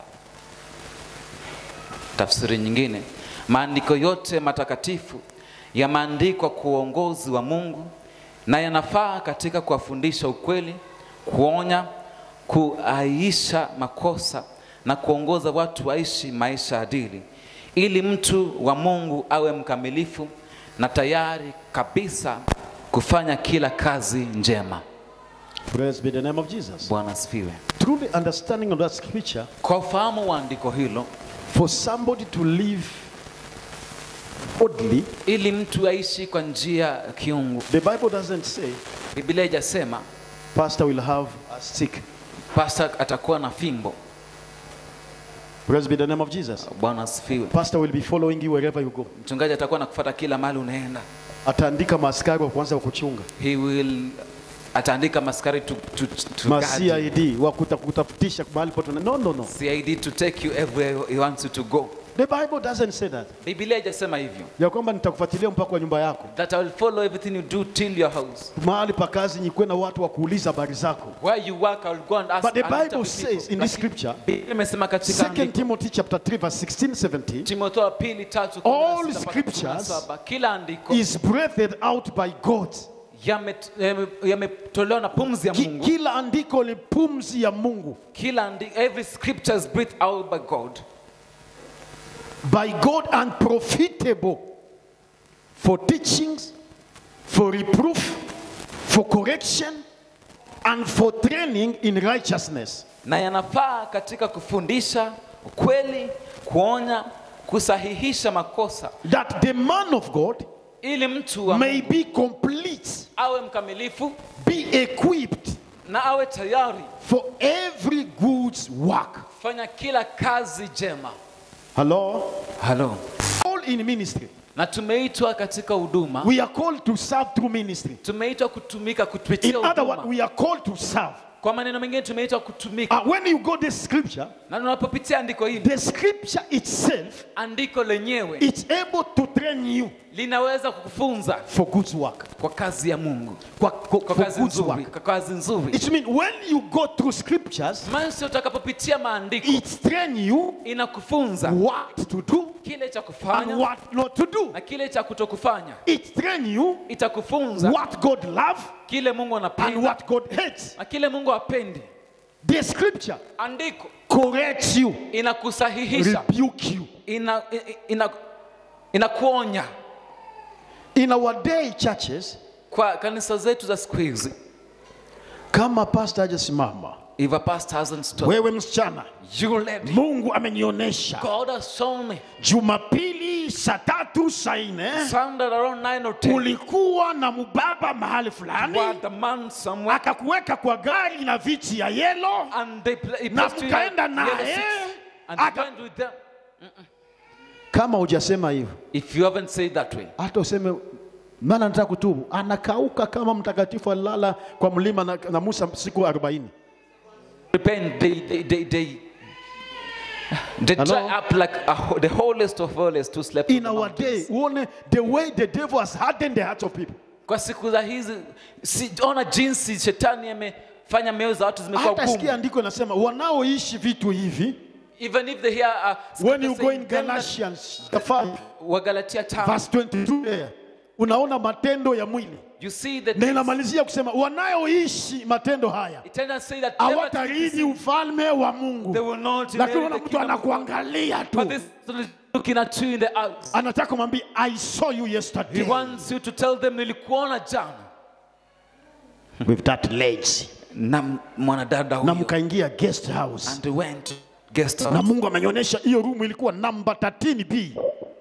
S2: Tafsiri nyingine, maandiko yote matakatifu yameandikwa kwa uongozi wa Mungu na yanafaa katika kuwafundisha ukweli, kuonya, kuaisha makosa na kuongoza watu waishi maisha adili, ili mtu wa Mungu awe mkamilifu na tayari kabisa kufanya kila kazi njema.
S1: Praise be the name of Jesus.
S2: Bwana asifiwe.
S1: Truly understanding of that scripture,
S2: Kwa ufahamu wa andiko hilo,
S1: for somebody to live oddly,
S2: ili mtu aishi kwa njia ya kiungu,
S1: the Bible doesn't say
S2: Biblia haijasema
S1: pastor will have a stick.
S2: pastor atakuwa na fimbo.
S1: Praise be the name of Jesus.
S2: Bwana asifiwe.
S1: Pastor will be following you wherever you go.
S2: Mchungaji atakuwa nakufuata kila mahali unaenda.
S1: Ataandika maaskari wa kwanza wa kuchunga,
S2: He will ataandika maskari to, to, to
S1: ma
S2: guard you.
S1: CID wa kuta- kutafutisha mahali pote. No, no, no.
S2: CID to take you everywhere he wants you to go.
S1: The Bible doesn't say that.
S2: Biblia haijasema hivyo.
S1: Ya kwamba nitakufuatilia mpaka kwa nyumba yako,
S2: That I will follow everything you do till your house.
S1: mahali pa kazi nyikuwe na watu wa kuuliza habari zako.
S2: Where you work, I will go and ask.
S1: But the
S2: and interview
S1: Bible says
S2: people.
S1: in this
S2: Lakini
S1: scripture,
S2: Biblia imesema katika
S1: 2
S2: andiko,
S1: Timothy chapter 3 verse 16 17
S2: Timotheo wa pili tatu kumi na
S1: All
S2: sita mpaka kumi na
S1: scriptures
S2: saba, kila andiko
S1: is breathed out by God.
S2: yamet- yame- yametolewa na pumzi ya
S1: Ki,
S2: Mungu.
S1: kila andiko ni pumzi ya Mungu.
S2: Kila andiko, every scripture is breathed out by God.
S1: By God and profitable for teachings, for reproof, for correction, and for training in righteousness.
S2: na yanafaa katika kufundisha ukweli, kuonya, kusahihisha makosa,
S1: That the man of God
S2: ili mtu wa
S1: may
S2: Mungu
S1: be complete,
S2: awe mkamilifu
S1: be equipped
S2: na awe tayari
S1: for every good work.
S2: kufanya kila kazi jema.
S1: Hello?
S2: Halo,
S1: All in ministry.
S2: na tumeitwa katika huduma,
S1: We are called to serve through ministry.
S2: tumeitwa kutumika
S1: In
S2: kupitia
S1: other words,
S2: huduma.
S1: we are called to serve.
S2: Kwa maneno mengine tumeitwa kutumika,
S1: Uh, when you go this scripture,
S2: na tunapopitia andiko hili,
S1: the scripture itself
S2: andiko lenyewe
S1: is able to train you
S2: linaweza kukufunza
S1: for good work.
S2: kwa kazi ya Mungu,
S1: Kwa, kwa,
S2: kwa
S1: for
S2: kazi
S1: good
S2: nzuri,
S1: work.
S2: kwa kazi nzuri.
S1: It means when you go through scriptures,
S2: Maana utakapopitia maandiko
S1: it train you
S2: inakufunza
S1: what to do
S2: kile cha
S1: and
S2: kufanya
S1: what not to do.
S2: na kile cha kutokufanya.
S1: It train you
S2: Itakufunza
S1: what God love
S2: kile Mungu
S1: and
S2: anapenda
S1: what God hates.
S2: na kile Mungu hapendi.
S1: The scripture
S2: Andiko
S1: corrects you,
S2: inakusahihisha,
S1: rebuke you.
S2: ina, ina, inakuonya.
S1: In our day churches,
S2: Kwa kanisa zetu za siku hizi,
S1: kama pastor hajasimama,
S2: if a pastor hasn't stopped,
S1: wewe msichana,
S2: you lady,
S1: Mungu amenionyesha
S2: God has shown me
S1: Jumapili saa tatu saa nne
S2: Sunday around 9 or 10,
S1: ulikuwa na mubaba mahali
S2: you
S1: fulani
S2: are the man somewhere
S1: akakuweka kwa gari na viti ya yelo
S2: and they play, he
S1: na
S2: placed you in a
S1: mkaenda
S2: yellow
S1: naye
S2: seat and you
S1: aka-
S2: went with them.
S1: kama hujasema hivyo
S2: If you haven't said that way,
S1: hata useme maana nataka kutubu anakauka kama mtakatifu alilala kwa mlima na, na musa siku 40
S2: repent, they, they, they, they, they
S1: Hello?
S2: dry up like a, ho- the holiest of holiest to sleep
S1: in our day uone the way the devil has hardened the hearts of people
S2: Kwa siku za hizi siona jinsi shetani amefanya mioyo za watu zimekuwa
S1: hata sikia
S2: gumu.
S1: andiko nasema wanaoishi vitu hivi
S2: Even if they hear uh,
S1: when you
S2: scripture
S1: go
S2: saying
S1: in
S2: them that-
S1: galatians the five,
S2: Wagalatia tano,
S1: verse 22 there unaona matendo ya mwili
S2: you see that
S1: na inamalizia kusema wanayoishi matendo haya
S2: it tends to say that never to
S1: hawatarithi
S2: be
S1: ufalme wa
S2: they
S1: mungu
S2: will not
S1: lakini
S2: inherit
S1: unaona
S2: the
S1: mtu
S2: kingdom of God.
S1: anakuangalia tu
S2: But this is looking at you in the eyes.
S1: anataka kumwambia i saw you
S2: He
S1: yesterday
S2: wants you to tell them nilikuona jana
S1: with that lady
S2: na m- mwanadada
S1: na
S2: huyo
S1: mkaingia guest house
S2: and went guest
S1: na
S2: house.
S1: mungu amenionyesha hiyo room ilikuwa namba 13 b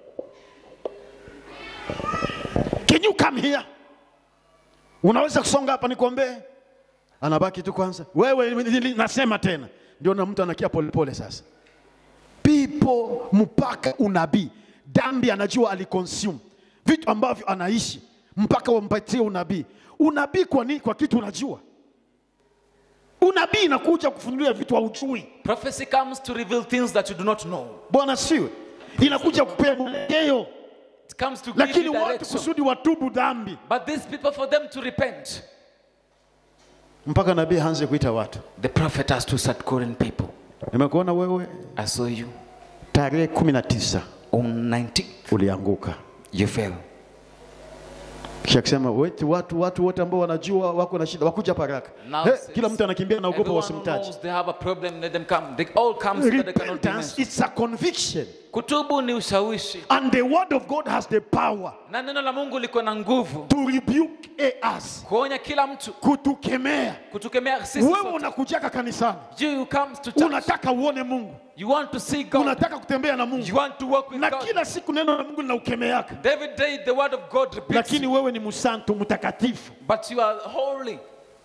S1: can you come here unaweza kusonga hapa nikuombee anabaki tu kwanza wewe nili- nasema tena ndio na mtu anakia polepole sasa people mpaka unabii dhambi anajua aliconsume vitu ambavyo anaishi mpaka wampatie unabii unabii kwa nini kwa kitu unajua unabii inakuja kufunulia vitu haujui
S2: Prophecy comes to reveal things that you do not know.
S1: bwana siwe inakuja kupea mwelekeo
S2: It comes to give
S1: lakini
S2: you
S1: watu
S2: direction.
S1: kusudi watubu dhambi
S2: But these people, for them to repent,
S1: mpaka nabii aanze kuita watu
S2: the prophet has to start calling people.
S1: nimekuona wewe
S2: I saw you
S1: tarehe kumi na tisa
S2: on 19th.
S1: ulianguka
S2: You fell.
S1: kisha akisema wetu watu watu wote ambao wanajua wako na shida wakuja hapa haraka
S2: Now
S1: hey,
S2: says,
S1: kila mtu anakimbia naogopa
S2: Everyone who
S1: wasimtaji
S2: knows they have a problem, let them come. They all come so that they cannot be
S1: repentance
S2: mentioned.
S1: it's a conviction
S2: Kutubu ni ushawishi,
S1: and the word of god has the power
S2: na neno la Mungu liko na nguvu
S1: to rebuke us
S2: kuonya kila mtu,
S1: kutukemea
S2: kutukemea sisi
S1: wewe
S2: sote.
S1: unakujaka kanisani
S2: You, you come to church,
S1: unataka uone mungu
S2: you want to see God,
S1: unataka kutembea na mungu
S2: you want to walk with
S1: na
S2: God.
S1: kila siku neno la mungu linaukemeaka
S2: Every day the word of God repeats,
S1: lakini wewe ni msanto mtakatifu
S2: but you are holy.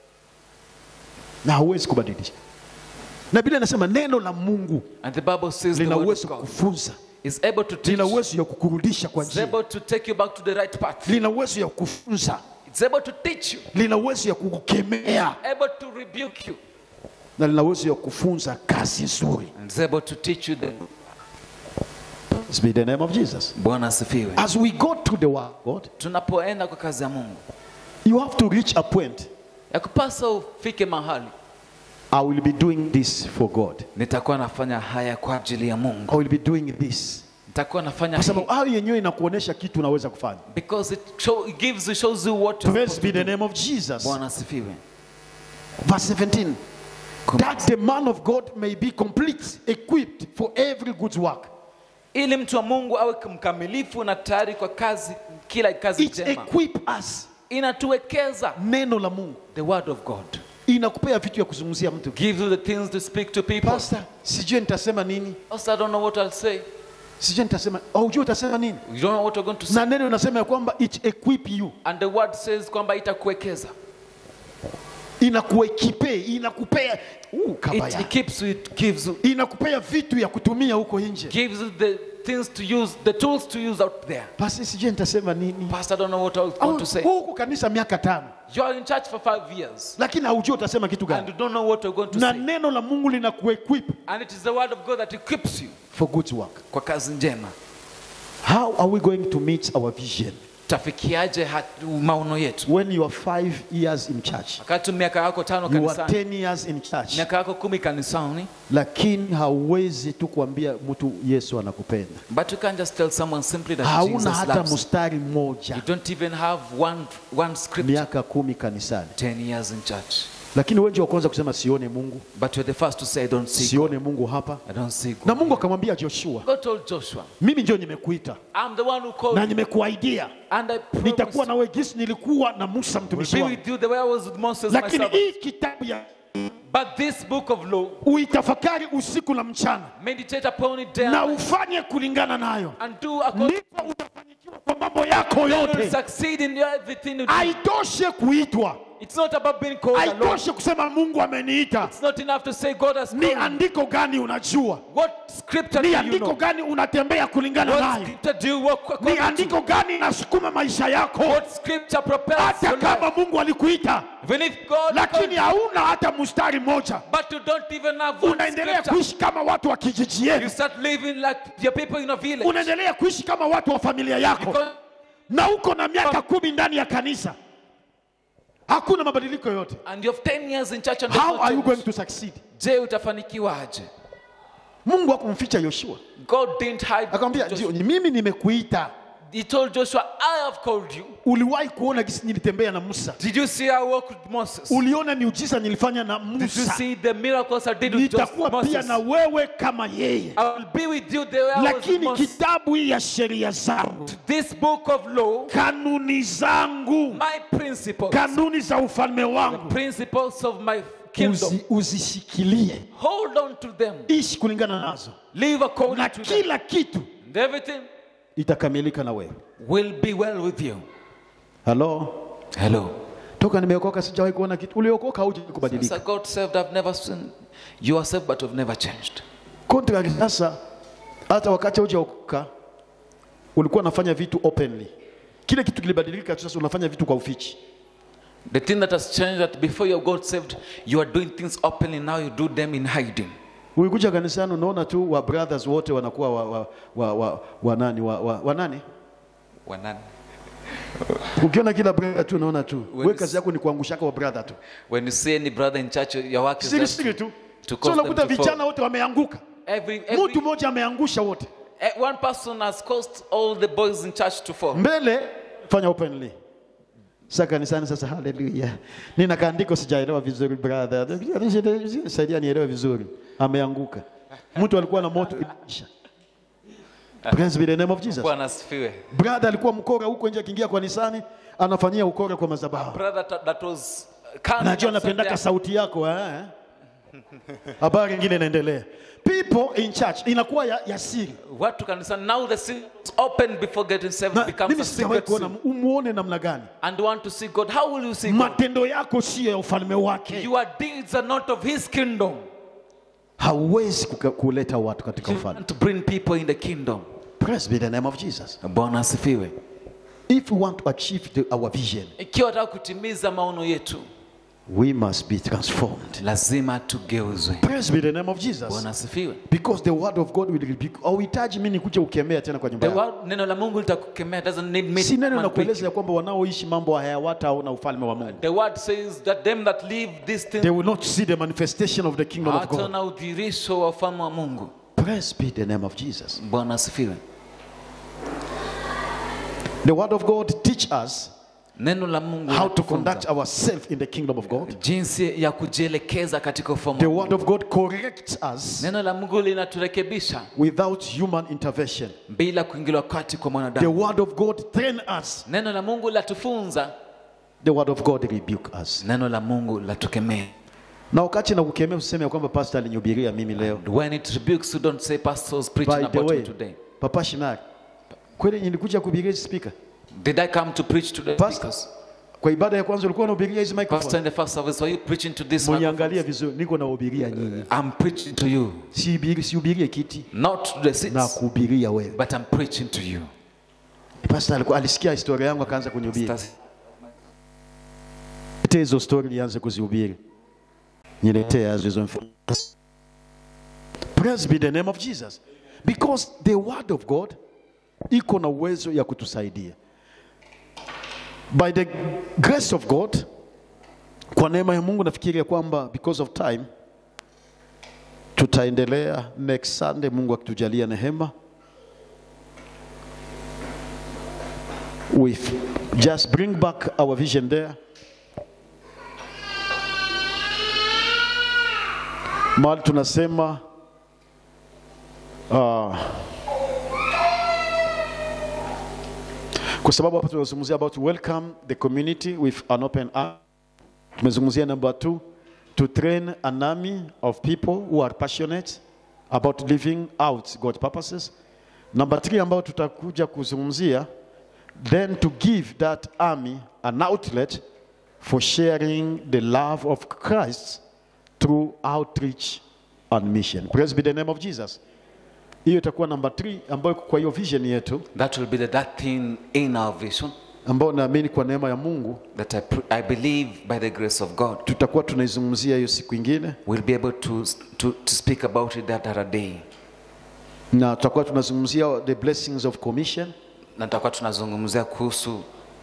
S1: na hauwezi kubadilisha na biblia inasema neno la mungu
S2: And the Bible says the
S1: lina
S2: word of
S1: uwezo
S2: God
S1: kufunza
S2: is able to teach,
S1: lina uwezo ya kukurudisha kwa
S2: it's
S1: njia
S2: able to take you back to the right path.
S1: lina uwezo ya kufunza
S2: It's able to teach you,
S1: lina uwezo ya kukukemea
S2: able to rebuke you,
S1: na lina uwezo ya kufunza kazi nzuri
S2: and it's able to teach you the
S1: It's be the name of jesus
S2: Bwana asifiwe.
S1: as we go to the word of god
S2: Tunapoenda kwa kazi ya Mungu,
S1: you have to reach a point
S2: ya kupasa ufike mahali
S1: i will be doing this for god
S2: nitakuwa nafanya haya kwa ajili ya Mungu,
S1: i will be doing this
S2: nitakuwa nafanya
S1: kwa
S2: hii
S1: sababu hayo yenyewe inakuonyesha kitu unaweza kufanya
S2: because it, show, it gives you shows you what you're
S1: praise
S2: supposed
S1: be
S2: to
S1: the
S2: do.
S1: name of jesus
S2: Bwana asifiwe.
S1: verse 17
S2: Kum-
S1: that the man of god may be complete equipped for every good work
S2: ili mtu wa Mungu awe mkamilifu na tayari kwa kazi, kila kazi
S1: it
S2: njema.
S1: equip us
S2: Inatuwekeza
S1: neno la mungu
S2: the word of God,
S1: inakupea vitu ya kuzungumzia mtu
S2: gives you the things to speak to people.
S1: pastor sijui nitasema nini
S2: Pastor, I don't know what I'll say.
S1: sijui nitasema aujui utasema nini
S2: You don't know what you're going to say.
S1: na neno inasema ya kwamba it equip you
S2: And the word says kwamba itakuwekeza.
S1: inakuekipe inakupea uh,
S2: It,
S1: kabaya
S2: it keeps you, it gives you,
S1: inakupea vitu ya kutumia huko nje
S2: gives you the things to use, the tools to use out there.
S1: basi sijui nitasema nini
S2: Pastor, I don't know what I was
S1: Au,
S2: going to say.
S1: huku kanisa miaka tano
S2: You are in church for five years
S1: lakini haujui utasema kitu
S2: and
S1: gani
S2: you don't know what you're going to
S1: na
S2: say.
S1: neno la mungu linakuequip
S2: And it is the word of God that equips you
S1: for good work
S2: kwa kazi njema.
S1: how are we going to meet our vision
S2: Tafikiaje hat- maono yetu?
S1: when you are five years in church
S2: Wakati miaka yako tano
S1: you are
S2: kanisani,
S1: 10 years in church
S2: miaka yako kumi kanisani,
S1: lakini hauwezi tu kuambia mtu yesu anakupenda
S2: but you can't just tell someone simply that
S1: hauna
S2: Jesus
S1: hata
S2: loves you.
S1: mstari mmoja
S2: You don't even have one, one scripture.
S1: miaka kumi kanisani
S2: 10 years in church.
S1: lakini wengi wa kwanza kusema sione mungu
S2: But you're the first to say, I don't see God.
S1: sione mungu hapa
S2: I don't see
S1: na
S2: God.
S1: mungu akamwambia joshua
S2: God told Joshua,
S1: mimi ndio nimekuita
S2: I'm the one who called
S1: na
S2: you,
S1: nimekuaidia
S2: and I promise
S1: nitakuwa nawe gisi nilikuwa na musa
S2: will
S1: mtumishi
S2: be
S1: wangu
S2: with you the way I was with Moses, my
S1: lakini
S2: servant.
S1: hii kitabu ya
S2: But this book of law,
S1: uitafakari usiku na mchana
S2: meditate upon it day
S1: na
S2: and night,
S1: ufanye kulingana nayo
S2: and do according
S1: ndipo utafanikiwa kwa mambo yako
S2: you will
S1: yote
S2: succeed in everything you do.
S1: haitoshe kuitwa
S2: It's not about being called alone.
S1: haitoshe kusema mungu ameniita
S2: It's not enough to say God has
S1: ni
S2: called you.
S1: andiko gani unajua
S2: What scripture do
S1: ni
S2: you
S1: andiko
S2: know?
S1: gani unatembea kulingana
S2: What
S1: nayo
S2: scripture do you walk
S1: ni
S2: according to?
S1: andiko gani inasukuma maisha yako
S2: What scripture propels
S1: hata
S2: your life?
S1: kama mungu alikuita
S2: Even if God called
S1: lakini
S2: you,
S1: hauna hata mstari mmoja
S2: but you don't even have one
S1: unaendelea
S2: scripture.
S1: kuishi kama watu wa kijiji
S2: You
S1: yenu
S2: start living like your people in a village.
S1: unaendelea kuishi kama watu wa familia yako
S2: Because
S1: na uko na miaka kumi ndani ya kanisa hakuna mabadiliko yoyote
S2: and you have 10 years in church and
S1: how
S2: there's no
S1: are you
S2: change.
S1: going to succeed
S2: Je, utafanikiwaje?
S1: mungu hakumficha yoshua
S2: God didn't hide.
S1: akamwambia
S2: Joshua.
S1: "Ndio, mimi nimekuita
S2: He told Joshua, I have called you.
S1: uliwahi kuona gisi nilitembea na musa
S2: Did you see I walked with Moses?
S1: uliona miujiza nilifanya na
S2: Did you
S1: musa
S2: see the miracles I did with Jos-
S1: nitakuwa pia
S2: Moses?
S1: na wewe kama yeye
S2: I will be with you the way I was with
S1: lakini
S2: Moses.
S1: kitabu hii ya sheria zangu
S2: This book of law,
S1: kanuni zangu
S2: my principles,
S1: kanuni za ufalme wangu
S2: principles of my kingdom,
S1: uzi, uzishikilie
S2: hold on to them.
S1: ishi kulingana nazo
S2: Live according
S1: na
S2: to them.
S1: kila kitu
S2: And everything
S1: itakamilika na wewe
S2: will be well with you.
S1: halo
S2: Hello.
S1: toka nimeokoka sijawahi kuona kitu uliokoka hauja
S2: Since
S1: kubadilika
S2: I got saved, I've never seen you are saved, but you've never changed.
S1: contrary sasa hata wakati haujaokoka ulikuwa unafanya vitu openly kile kitu kilibadilika tu sasa unafanya vitu kwa ufichi
S2: The thing that has changed that before you got saved, you are doing things openly. Now you do them in hiding.
S1: ulikuja kanisani unaona tu wa brothers wote wanakuwa wa, wa, wa, wa, wa nani wa, wa, wa nani
S2: When,
S1: ukiona kila brother tu unaona tu
S2: When
S1: we
S2: is-
S1: kazi yako ni kuangushaka wa brother tu
S2: when you see any brother in church, your work is
S1: siri
S2: just
S1: siri
S2: to,
S1: tu
S2: to
S1: so
S2: cause them
S1: unakuta
S2: to
S1: vijana
S2: fall.
S1: wote wameanguka
S2: Every, every,
S1: mtu mmoja ameangusha wote
S2: eh, one person has caused all the boys in church to fall.
S1: mbele fanya openly Sasa kanisani sasa, haleluya. Nina kaandiko sijaelewa vizuri brother, saidia nielewe vizuri. Ameanguka, mtu alikuwa na moto ilisha. Praise be the name of Jesus.
S2: bwana asifiwe
S1: Brother alikuwa mkora huko nje, akiingia kanisani anafanyia ukora kwa madhabahu.
S2: brother that, that was coming
S1: Najua
S2: and said
S1: napendaka
S2: that-
S1: sauti yako eh? Habari nyingine inaendelea. People in church inakuwa ya, ya siri.
S2: watu kanisani now the seal is open before getting saved
S1: Na,
S2: becomes
S1: mimi
S2: a
S1: sijawahi
S2: secret
S1: kuona
S2: seal.
S1: umuone namna gani.
S2: and you want to see God how will you see God
S1: Matendo yako sio ya ufalme wake.
S2: your deeds are not of his kingdom
S1: Hauwezi kuka- kuleta watu katika
S2: you
S1: ufalme.
S2: want to bring people in the kingdom
S1: Praise be the name of Jesus.
S2: bwana asifiwe
S1: If we want to achieve the, our vision,
S2: ikiwa wataka kutimiza maono yetu
S1: we must be transformed.
S2: lazima tugeuzwe
S1: Praise be the name of Jesus.
S2: bwana asifiwe
S1: Because the word of God will rebuke. Hauhitaji mimi nikuje ukemea tena kwa nyumba
S2: The
S1: yako.
S2: word, neno la mungu litakukemea doesn't need me
S1: Si neno
S2: to
S1: nakueleza
S2: preach
S1: ya
S2: you.
S1: kwamba wanaoishi mambo haya hawataona ufalme wa Mungu.
S2: the word says that them that live this thing
S1: They will not see the manifestation of the kingdom of God.
S2: hataona udhirisho wa ufalme wa mungu
S1: Praise be the name of Jesus.
S2: bwana asifiwe
S1: The word of God teach us
S2: neno la mungu
S1: how to
S2: linatufunza
S1: conduct ourselves in the kingdom of God.
S2: jinsi ya kujielekeza katika ufalme
S1: The
S2: wa
S1: word of God corrects us
S2: neno la mungu linaturekebisha
S1: without human intervention.
S2: bila kuingiliwa kati kwa
S1: The
S2: mwanadamu
S1: word of God train us.
S2: neno la mungu latufunza
S1: The word of God rebuke us.
S2: neno la mungu latukemea
S1: Na wakati na kukemea useme ya kwamba pastor alinihubiria mimi leo.
S2: And when it rebukes you don't say pastor was preaching
S1: By the
S2: about me
S1: way,
S2: today
S1: Papa Shimari, kweli nilikuja kuhubiria hizi speaker.
S2: did i come to preach today
S1: Pastor,
S2: Because
S1: kwa ibada ya kwanza ulikuwa unahubiria hizi
S2: pastor
S1: microphone.
S2: in the first service were you preaching to this
S1: Mniangalie
S2: microphone?
S1: vizuri, niko nahubiria nyinyi.
S2: i'm preaching to you
S1: Sihubiri sihubirie kiti
S2: not to the
S1: na
S2: seats
S1: kuhubiria wewe.
S2: but i'm preaching to you
S1: Pastor alikuwa alisikia historia yangu akaanza kunihubiri.
S2: Stasi-
S1: Niletee hizo story nianze kuzihubiri. Niletee hizo hizo info. Praise be the name of Jesus. Because the word of God iko na uwezo ya kutusaidia. By the grace of God, kwa neema ya Mungu nafikiri ya kwamba because of time tutaendelea next Sunday, Mungu akitujalia neema. We just bring back our vision there. mahali tunasema uh, kwa sababu hapa tunazungumzia about welcome the community with an open arm. Tumezungumzia number two, to train an army of people who are passionate about living out God purposes. Number three ambayo tutakuja kuzungumzia, then to give that army an outlet for sharing the love of Christ through outreach and mission. Praise be the name of Jesus. Hiyo itakuwa number 3 ambayo kwa hiyo vision yetu
S2: that will be the, that thing in our vision
S1: ambayo naamini kwa neema ya Mungu
S2: that I, pr- I believe by the grace of God
S1: tutakuwa tunaizungumzia hiyo siku ingine,
S2: we'll be able to, to, to speak about it that other day
S1: na tutakuwa tunazungumzia the blessings of commission,
S2: na tutakuwa tunazungumzia kuhusu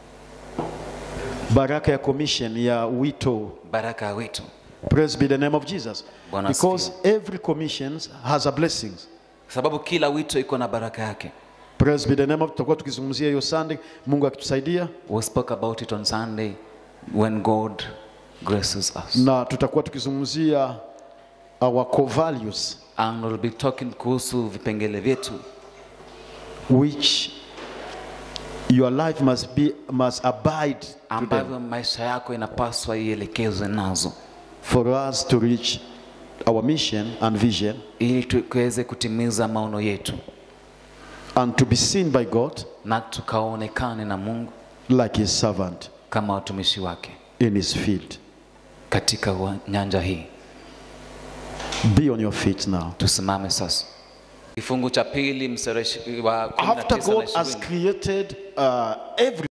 S1: baraka ya commission ya wito.
S2: baraka ya wito
S1: Praise be the name of Jesus.
S2: Bwana
S1: Because every commission has a blessings.
S2: sababu kila wito iko na baraka yake
S1: Praise be the name of tutakuwa tukizungumzia hiyo Sunday, Mungu akitusaidia,
S2: we spoke about it on sunday when god graces us
S1: na tutakuwa tukizungumzia our core values
S2: and we'll be talking kuhusu vipengele vyetu
S1: which your life must be must abide to them
S2: ambavyo maisha yako inapaswa ielekezwe nazo
S1: for us to reach our mission and vision
S2: ili tuweze kutimiza maono yetu
S1: and to be seen by God
S2: na tukaonekane na mungu
S1: like his servant
S2: kama watumishi wake
S1: in his field.
S2: katika wa- nyanja hii
S1: Be on your feet now.
S2: tusimame sasa kifungu cha pili mstari wa 19
S1: After
S2: na
S1: God has
S2: 20.
S1: created uh, every